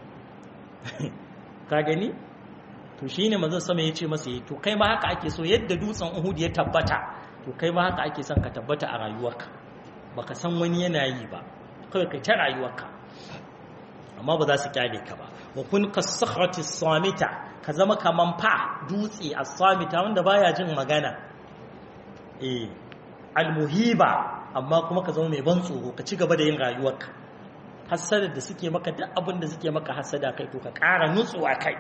ka gani to shi ne mazan sama ya ce masa yi to kai ma haka ake so yadda dutsen uhud ya tabbata to kai ma haka ake son ka tabbata a rayuwarka baka san wani yana yi ba kawai kai ta rayuwarka amma ba za su kyale ka ba wa kun kasakhrati samita ka zama kaman fa dutse a samita wanda baya jin magana eh almuhiba amma kuma ka zama mai ban tsoro ka ci gaba da yin rayuwarka hasadar da suke maka duk abin da suke maka hasada kai to ka ƙara nutsuwa kai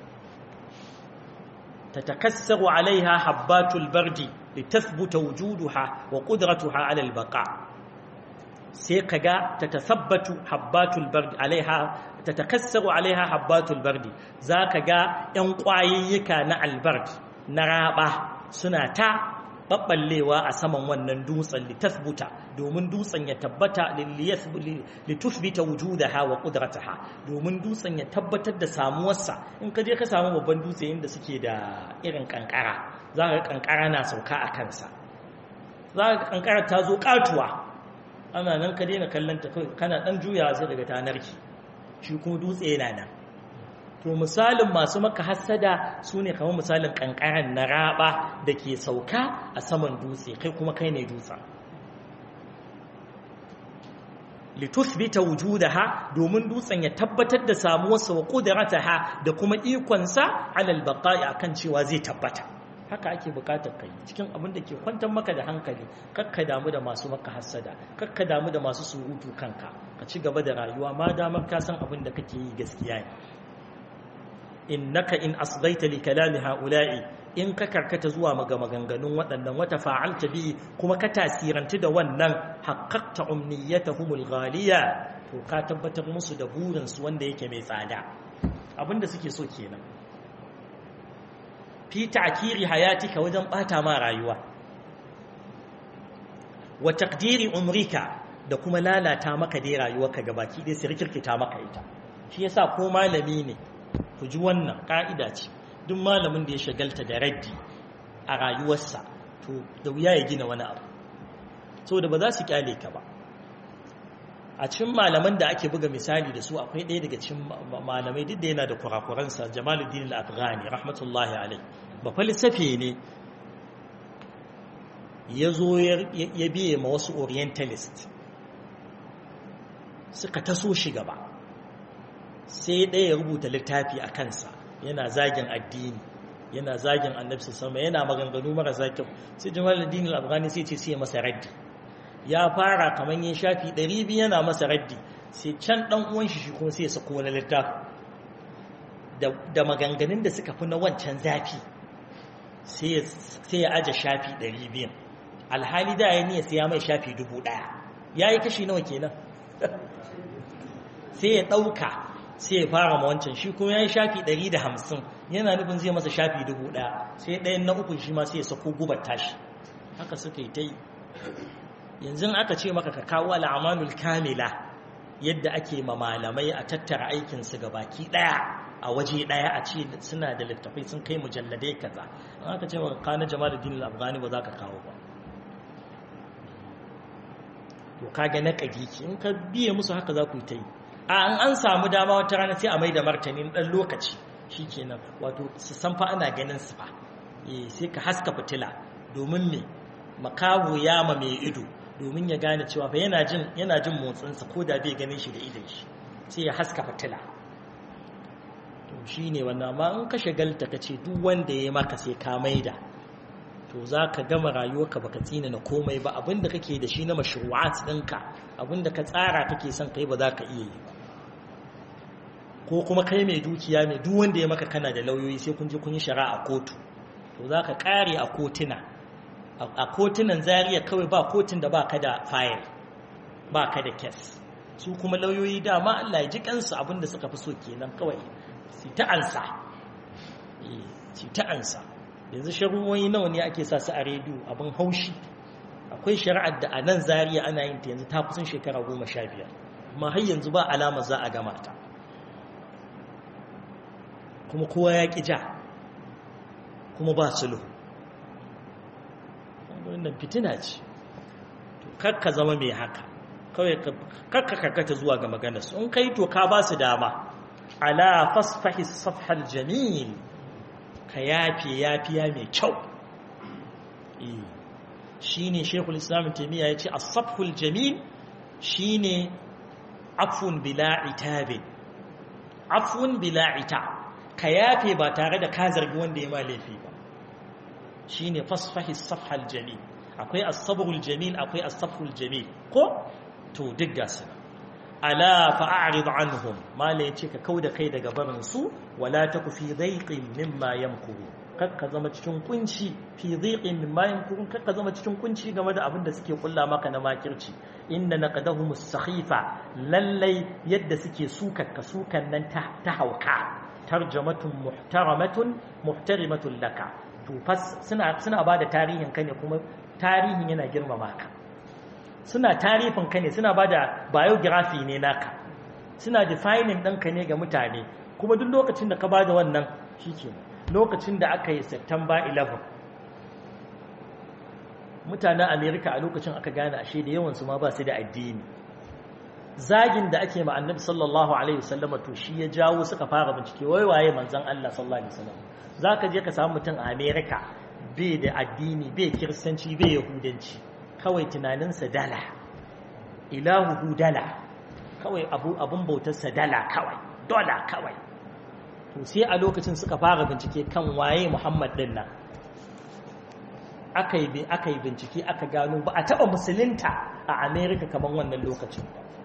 تتكسر عليها حبات البرد لتثبت وجودها وقدرتها على البقاء سيكغا تتثبت حبات البرد عليها تتكسر عليها حبات البرد ذاكغا ان قواييكا نا البرد نرابا suna ta babballewa a saman wannan dutsen litasbuta domin dutsen ya tabbata litusbita wujudaha wa qudrataha domin dutsen ya tabbatar da samuwarsa in ka je ka samu babban dutse inda suke da irin kankara za ka kankara na sauka a kansa za ka kankara ta zo katuwa ana nan ka daina kallon ta kana dan juyawa sai daga tanarki shi kuma dutse yana nan to misalin masu maka hassada su ne kamar misalin kankaran na raba da ke sauka a saman dutse kai kuma kai ne dutsen litusbita wujudaha domin dutsen ya tabbatar da samuwarsa wa qudrataha da kuma ikonsa alal baqa'i akan cewa zai tabbata haka ake bukatar kai cikin abin da ke kwantar maka da hankali kakka damu da masu maka hassada kakka damu da masu surutu kanka ka ci gaba da rayuwa ma damar ka san abin da kake yi gaskiya ne innaka in asgaita li kalami haula'i in ka karkata zuwa maga maganganun waɗannan wata fa'alta bi kuma ka tasirantu da wannan haqqaqta umniyatahumul ghaliya to ka tabbatar musu da burinsu wanda yake mai tsada abinda suke so kenan fi ta'kiri hayatika wajen bata ma rayuwa wa taqdiri umrika da kuma lalata maka dai rayuwarka gabaki dai sai rikirkita maka ita shi yasa ko malami ne ku ji wannan ka'ida ce duk malamin da ya shagalta da raddi a rayuwarsa to da wuya ya gina wani abu saboda ba za su kyale ka ba a cikin malaman da ake buga misali da su akwai ɗaya daga cikin malamai duk da yana da kurakuransa jamaluddin al-afghani rahmatullahi alai ba falsafe ne ya zo ya biye ma wasu orientalist suka taso shi gaba sai ɗaya ya rubuta littafi a kansa yana zagin addini yana zagin annabi sama yana maganganu marasa kyau sai jamaluddin al-afghani sai ce sai masa raddi ya fara kamar yin shafi 200 yana masa raddi sai can dan uwan shi kuma sai ya sako wani littafi da maganganun da suka fi na wancan zafi sai ya aje shafi 200 alhali da ya niyya sai ya mai shafi 1000 ya yi kashi nawa kenan sai ya ɗauka sai ya fara ma wancan shi kuma ya yi shafi 150 yana nufin zai masa shafi 1000 sai ɗayan na uku shi ma sai ya sako gubar tashi haka suka yi ta yi yanzu aka ce maka ka kawo al'amanul kamila yadda ake ma malamai a tattara aikinsu ga baki ɗaya a waje ɗaya a ce suna da littafai sun kai mujalladai kaza an aka ce maka kana jama'a da dinin afghani ba za ka kawo ba to kaga na ƙadiki in ka biye musu haka za ku yi ta yi a an an samu dama wata rana sai a mai da martani ɗan lokaci shi kenan wato su san fa ana ganin su fa sai ka haska fitila domin me makaho ya ma mai ido domin ya gane cewa fa yana jin yana jin motsinsa ko da bai ganin shi da idon shi sai ya haska fitila to shine wannan amma in ka shagalta ka ce duk wanda ya maka sai ka maida to za ka gama rayuwarka baka tsina na komai ba abinda kake da shi na mashru'at ɗinka abinda ka tsara kake son kai ba za ka iya yi ba ko kuma kai mai dukiya mai duk wanda ya maka kana da lauyoyi sai kun je kun yi shari'a a kotu to za ka kare a kotuna a kotunan zariya kawai ba kotun da ba ka da fayil ba ka da kes su kuma lauyoyi dama Allah ya ji kansu abinda suka fi so kenan kawai su ta ansa su ta ansa yanzu shari'o'i nawa ne ake sa su a rediyo abin haushi akwai shari'ar da a nan zariya ana yin ta yanzu ta kusan shekara goma sha biyar amma har yanzu ba alama za a gama ta kuma kowa ya ƙi ja kuma ba sulhu wannan fitina ce kakka zama mai haka kawai kakka karkata zuwa ga maganarsu in kai to ka ba su dama ala fasfahi safhal jamil ka yafe yafiya mai kyau shi ne shekul islam taimiyya ya ce asafhul jamil shi ne afun bila itabin afun bila ita ka yafe ba tare da ka zargi wanda ya ma laifi ba shi ne fasfahi safhal jamil akwai asabrul jamil akwai asafhul jamil ko to duk gasu ala fa'arid anhum mala yace ka kauda kai daga barin su wala taku fi dhaiqin mimma yamkuru kakka zama cikin kunci fi dhaiqin mimma yamkuru kakka zama cikin kunci game da abin da suke kulla maka na makirci inna naqadahum as-sakhifa lallai yadda suke sukakka sukan nan ta hauka tarjamatun muhtaramatun muhtarimatun laka to fas suna suna bada tarihin ka ne kuma tarihin yana girmama ka suna tarifin ka ne suna ba da biography ne naka suna defining ɗanka ne ga mutane kuma duk lokacin da ka ba da wannan shi ke lokacin da aka yi september 11 mutanen america a lokacin aka gane ashe da yawansu ma ba su da addini zagin da ake ma annabi sallallahu alaihi wasallam to shi ya jawo suka fara bincike wai waye manzon Allah sallallahu alaihi wasallam zaka je ka samu mutum a america bai da addini bai kiristanci bai yahudanci kawai tunaninsa dala ilahuhu dala kawai abun bautarsa dala kawai dola kawai to sai a lokacin suka fara bincike kan waye muhammad din nan aka yi bincike aka gano ba a taba musulunta a america kamar wannan lokacin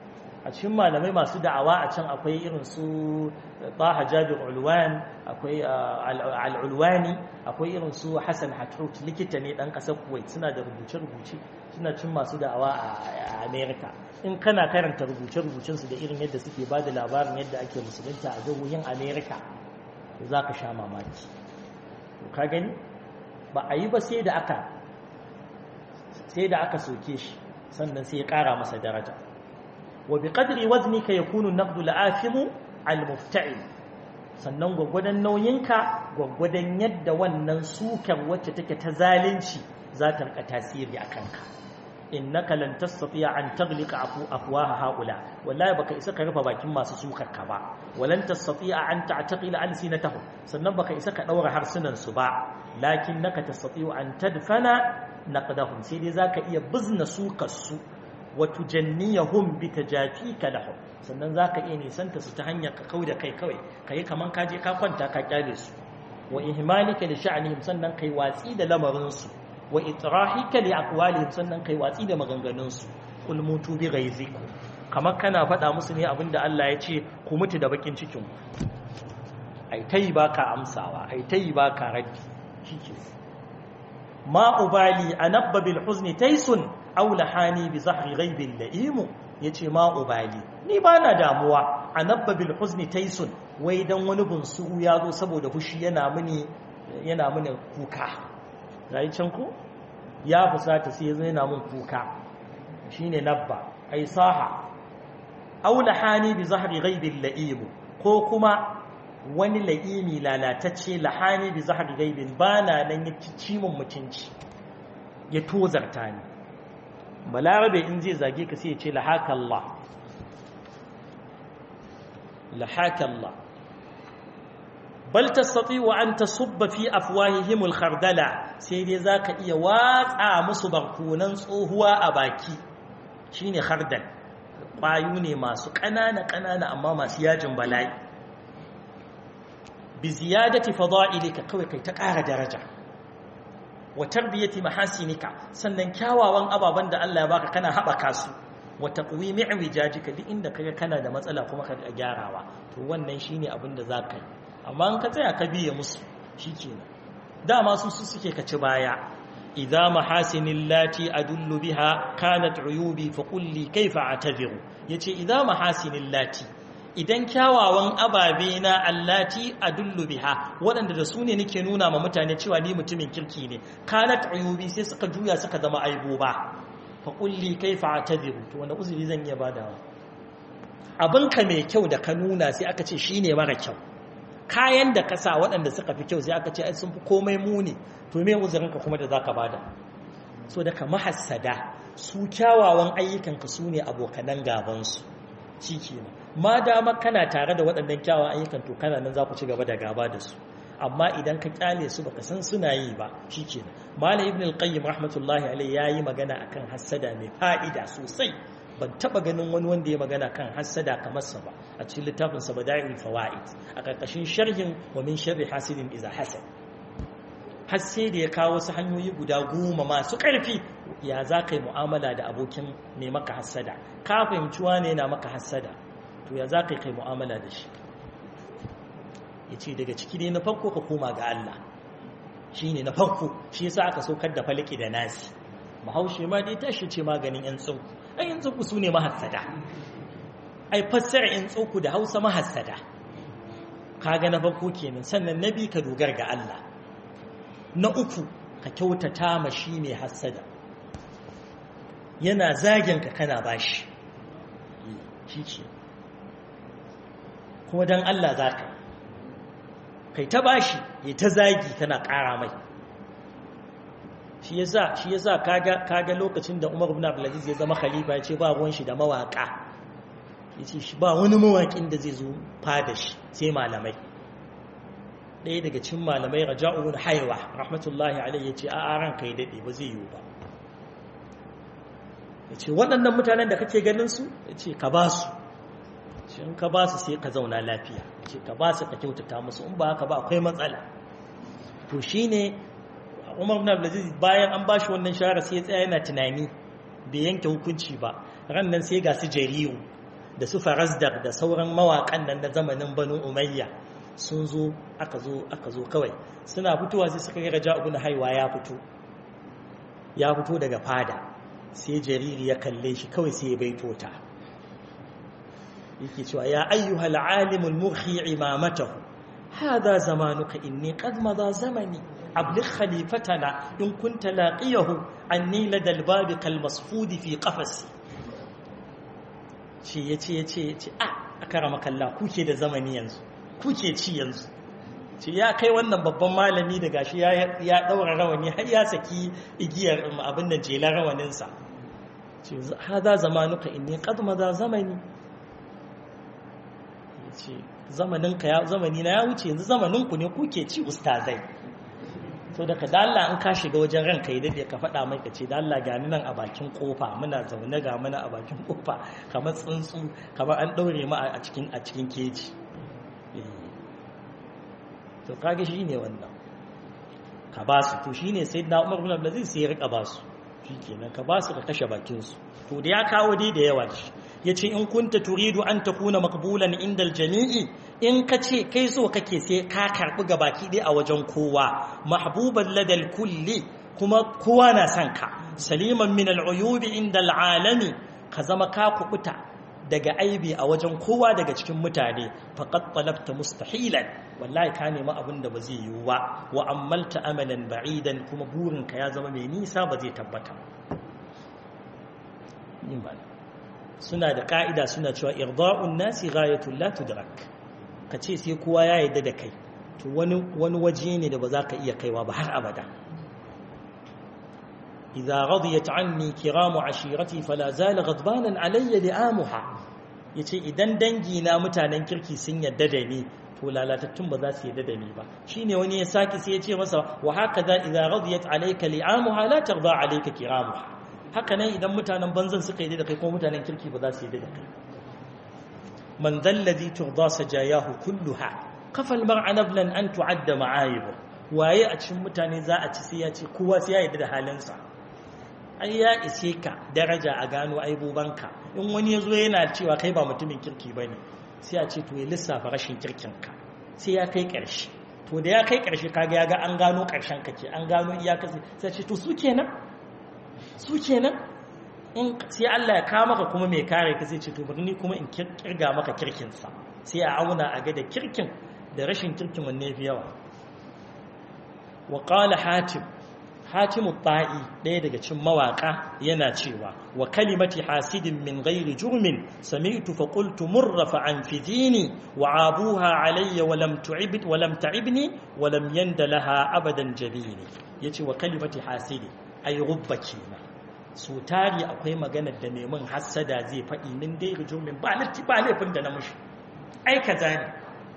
a cikin malamai masu da'awa a can akwai irin su Taha Jabir Ulwan akwai Al-Ulwani akwai irin su Hassan Hatrout likita ne dan kasar Kuwait suna da rubuce-rubuce suna cin masu da'awa a America in kana karanta rubuce-rubucen su da irin yadda suke bada labarin yadda ake musulunta a jihohin America za ka sha mamaki ka gani ba a yi ba sai da aka sai da aka soke shi sannan sai ya kara masa daraja wa bi qadri waznika yakunu an-naqdu al-afimu al-mufta'il sannan gwagwadon nauyinka gwagwadon yadda wannan sukar wacce take ta zalunci za ta rika tasiri a kanka innaka lan tastati'a an taghliqa afu afwaha haula wallahi baka isa ka rufe bakin masu sukar ka ba walan tastati'a an ta'taqila alsinatahum sannan baka isa ka daura harsunan su ba lakinnaka tastati'u an tadfana naqdahum sai dai zaka iya bizna sukar su wa tujanniyahum bi tajafika lahum sannan zaka iya nisanta su ta hanyar ka kauda kai kawai kai kaman ka je ka kwanta ka kyale su wa ihmalika li sha'nihim sannan kai watsi da lamarin su wa itrahika li aqwalihim sannan kai watsi da maganganun su kul mutu bi ghaizikum kamar kana faɗa musu ne abinda Allah ya ce ku mutu da bakin cikin ku ai tayi baka amsawa ai tayi baka raddi shike ma ubali anabba bil huzni taysun aw lahani bi zahri ghaibil la'im yace ma ubali ni bana damuwa anabba bil huzni taysun wai dan wani bunsuru ya zo saboda fushi yana mini yana mini kuka yayi can ko ya fusata sai yazo yana min kuka shine nabba ai saha aw lahani bi zahri ghaibil la'im ko kuma wani la'imi lalatacce lahani bi zahri ghaibin bana nan ya ci mun mutunci ya tozarta ni balarabe in zai zage ka sai ya ce lahaka Allah lahaka Allah bal tastati'u an tasubba fi afwahihim al-khardala sai dai zaka iya watsa musu barkunan tsohuwa a baki shine khardal kwayu ne masu ƙanana ƙanana amma masu yajin bala'i bi ziyadati fada'ilika kawai kai ta ƙara daraja wa tarbiyati mahasinika sannan kyawawan ababan da Allah ya baka kana haɓaka su wa taqwimi wijajika duk inda kaga kana da matsala kuma ka gyarawa to wannan shine abin da zaka yi amma in ka tsaya ka biye musu shikenan dama su su suke ka ci baya idza mahasinil lati adullu biha kanat uyubi fa qul li kayfa a'tadhiru yace idza mahasinil lati idan kyawawan ababe na allati adullu biha waɗanda da su ne nake nuna ma mutane cewa ni mutumin kirki ne kanat uyubi sai suka juya suka zama aibo ba fa kulli kaifa atadhiru to wanda uzuri zan iya badawa abinka mai kyau da ka nuna sai aka ce shine mara kyau kayan da ka sa waɗanda suka fi kyau sai aka ce ai sun fi komai muni to me uzurinka kuma da zaka bada so daga mahassada su kyawawan ayyukanka su ne abokanan gabansu shi kenan ma dama kana tare da waɗannan kyawun ayyukan to kana nan za ku ci gaba da gaba da su amma idan ka kyale su baka san suna yi ba shikenan malam ibn al-qayyim rahmatullahi alayhi yayi magana akan hassada mai fa'ida sosai ban taba ganin wani wanda ya magana kan hassada kamar sa ba a cikin littafin sa bada'iul fawaid a karkashin sharhin wa min sharri hasidin iza hasad har sai da ya kawo wasu hanyoyi guda goma masu ƙarfi ya za ka yi mu'amala da abokin mai maka hassada ka fahimci wane na maka hassada to ya za ka yi kai mu'amala da shi ya ce daga ciki ne na farko ka koma ga Allah shi ne na farko shi yasa aka saukar da faliki da nasi bahaushe ma dai tashi ce maganin yan tsauku ai yan tsauku su ne mahassada ai fassara yan tsauku da hausa mahassada kaga na farko kenan sannan na bi ka dogar ga Allah na uku ka kyautata ma shi mai hassada yana zagin ka kana bashi shi ce kuma don Allah za ka kai ta bashi ya ta zagi kana ƙara mai shi yasa shi yasa kaga kaga lokacin da Umar ibn Abdul Aziz ya zama khalifa ya ce ba ruwan shi da mawaka yace shi ba wani mawakin da zai zo fada shi sai malamai ɗaya daga cikin malamai Raja'u ibn Haywa rahmatullahi alaihi yace a a ranka ya dade ba zai yiwu ba yace waɗannan mutanen da kake ganin su yace ka ba su shi in ka ba su sai ka zauna lafiya ce ka ba su ka kyautata musu in ba haka ba akwai matsala to shine Umar ibn Abdulaziz bayan an bashi wannan shahara sai ya tsaya yana tunani bai yanke hukunci ba ran nan sai ga su jariyu da su farazdar da sauran mawaƙan nan na zamanin banu umayya sun zo aka zo aka zo kawai suna fitowa sai suka ga raja ibn haiwa ya fito ya fito daga fada sai jariri ya kalle shi kawai sai ya baito ta yake cewa ya ayyuhal alimul murhi imamatahu hada zamanuka inni qad madha zamani abligh khalifatana in kunta laqiyahu anni ladal babi kal masfudi fi qafasi ce yace yace yace a akarama kalla kuke da zamani yanzu kuke ci yanzu ce ya kai wannan babban malami da gashi ya ya daura rawani har ya saki igiyar abin nan jela rawaninsa ce hada zamanuka inni qad madha zamani ce zamaninka ya zamani na ya wuce yanzu zamaninku ne kuke ci ustazai to daga da Allah in ka shiga wajen ranka idan da ka faɗa mai ka ce da Allah gani nan a bakin kofa muna zaune ga muna a bakin kofa kamar tsuntsu kamar an ɗaure mu a cikin a cikin keji to kage shi ne wannan ka ba su to shi ne sai na umar bin abdulaziz sai ya rika ba su shi kenan ka ba su ka kashe bakin su to da ya kawo dai da yawa shi ya ce in kunta turidu an ta kuna makbulan inda jami'i in ka ce kai so kake sai ka karɓi ga baki ɗaya a wajen kowa mahbuban ladal kulli kuma kowa na son ka saliman min al'uyubi inda al'alami ka zama ka kubuta daga aibi a wajen kowa daga cikin mutane faqad talabta mustahilan wallahi ka nemi abin da ba zai yiwu ba wa ammalta amalan ba'idan kuma burinka ya zama mai nisa ba zai tabbata suna da ka'ida suna cewa irda'un nasi ghayatul la tudrak ka ce sai kowa ya yarda da kai to wani wani waje ne da ba za ka iya kaiwa ba har abada idza radiyat anni kiramu ashirati fala zala ghadbanan alayya li'amuha yace idan dangi na mutanen kirki sun yarda da ni to lalatattun ba za su yarda da ni ba shine wani ya saki sai ya ce masa wa hakaza idza radiyat alayka li'amuha la tarda alayka kiramuha haka nan idan mutanen banzan suka yi da kai ko mutanen kirki ba za su yi da kai man zallazi turda sajayahu kulluha kafal mar'a nablan an tu'adda ma'ayib waye a cikin mutane za a ci sai ya ce kowa sai ya yi da halinsa ai ya ise ka daraja a gano aibobanka in wani ya zo yana cewa kai ba mutumin kirki ba ne sai a ce to ya lissafa rashin kirkinka sai ya kai ƙarshe to da ya kai ƙarshe kaga ya ga an gano ƙarshen ka ke an gano iyakar sai ce to su kenan su kenan in sai Allah ya kawo maka kuma mai kare ka sai ce to bari ni kuma in kirga maka kirkinsa sai a auna a ga da kirkin da rashin kirkin wanne fi yawa wa qala hatim hatim ta'i ɗaya daga cikin mawaka yana cewa wa kalimati hasidin min ghairi jurmin sami'tu fa qultu murra fa anfidini wa abuha alayya wa lam tu'ib wa lam ta'ibni wa lam yanda laha abadan jabini yace wa kalimati hasidin ai rubba kenan so tari akwai maganar da neman hassada zai faɗi min dai rijumin ba latti ba laifin da na mushi ai kaza ne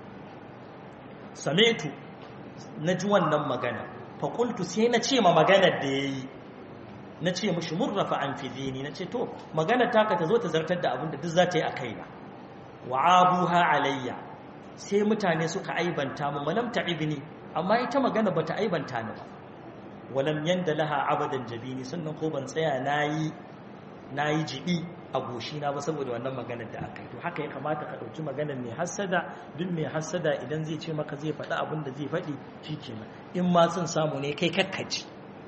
sametu na ji wannan magana fakultu sai na ce ma maganar da ya yi na ce mushi murrafa an fidini na ce to maganar taka ta zo ta zartar da abin da duk za ta yi a kaina wa abuha alayya sai mutane suka aibanta mu malam ta'ibni amma ita magana bata aibanta ni ba walam yanda laha abadan jabini sannan ko ban tsaya nayi nayi jibi a goshina ba saboda wannan maganar da aka yi to haka ya kamata ka dauki maganar mai hassada duk mai hassada idan zai ce maka zai faɗi abin da zai faɗi shikenan in ma sun samu ne kai kakkaci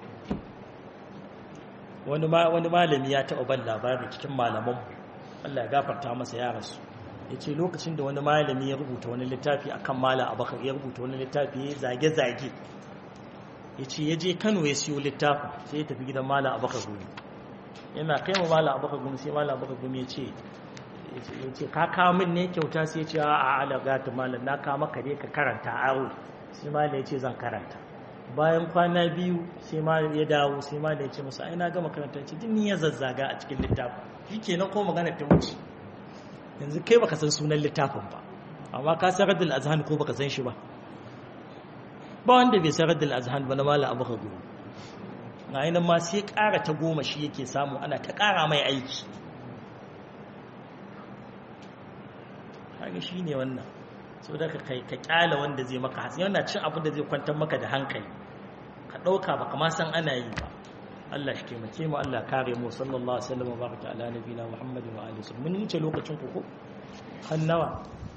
wani ma wani malami ya taɓa ban labari cikin malaman Allah ya gafarta masa ya rasu yace lokacin da wani malami ya rubuta wani littafi akan mala abakar ya rubuta wani littafi ya zage-zage ya ce ya je kano ya siyo littafin sai ya tafi gidan mala abaka gumi yana kai ma mala abaka gumi sai mala abaka gumi ya ce ya ce ka kawo min ne kyauta sai ya ce a alaga ta malam na kawo maka dai ka karanta aro sai mala ya ce zan karanta bayan kwana biyu sai mala ya dawo sai mala ya ce masa ai na gama karanta ce din ya zazzaga a cikin littafin shi ke ko magana ta wuce yanzu kai baka san sunan littafin ba amma ka san radul azhan ko baka san shi ba ba wanda bai sarar da al'azhan ba na mala abu hagu na yi ma sai ƙara ta goma shi yake samu ana ta ƙara mai aiki kaga shi ne wannan so da ka kai ka ƙyala wanda zai maka hatsi yana cin abin da zai kwantar maka da hankali ka ɗauka ba kama san ana yi ba Allah shi taimake mu Allah kare mu sallallahu alaihi wasallam wa baraka ala nabiyina Muhammadin wa alihi mun wuce lokacin ku ko hannawa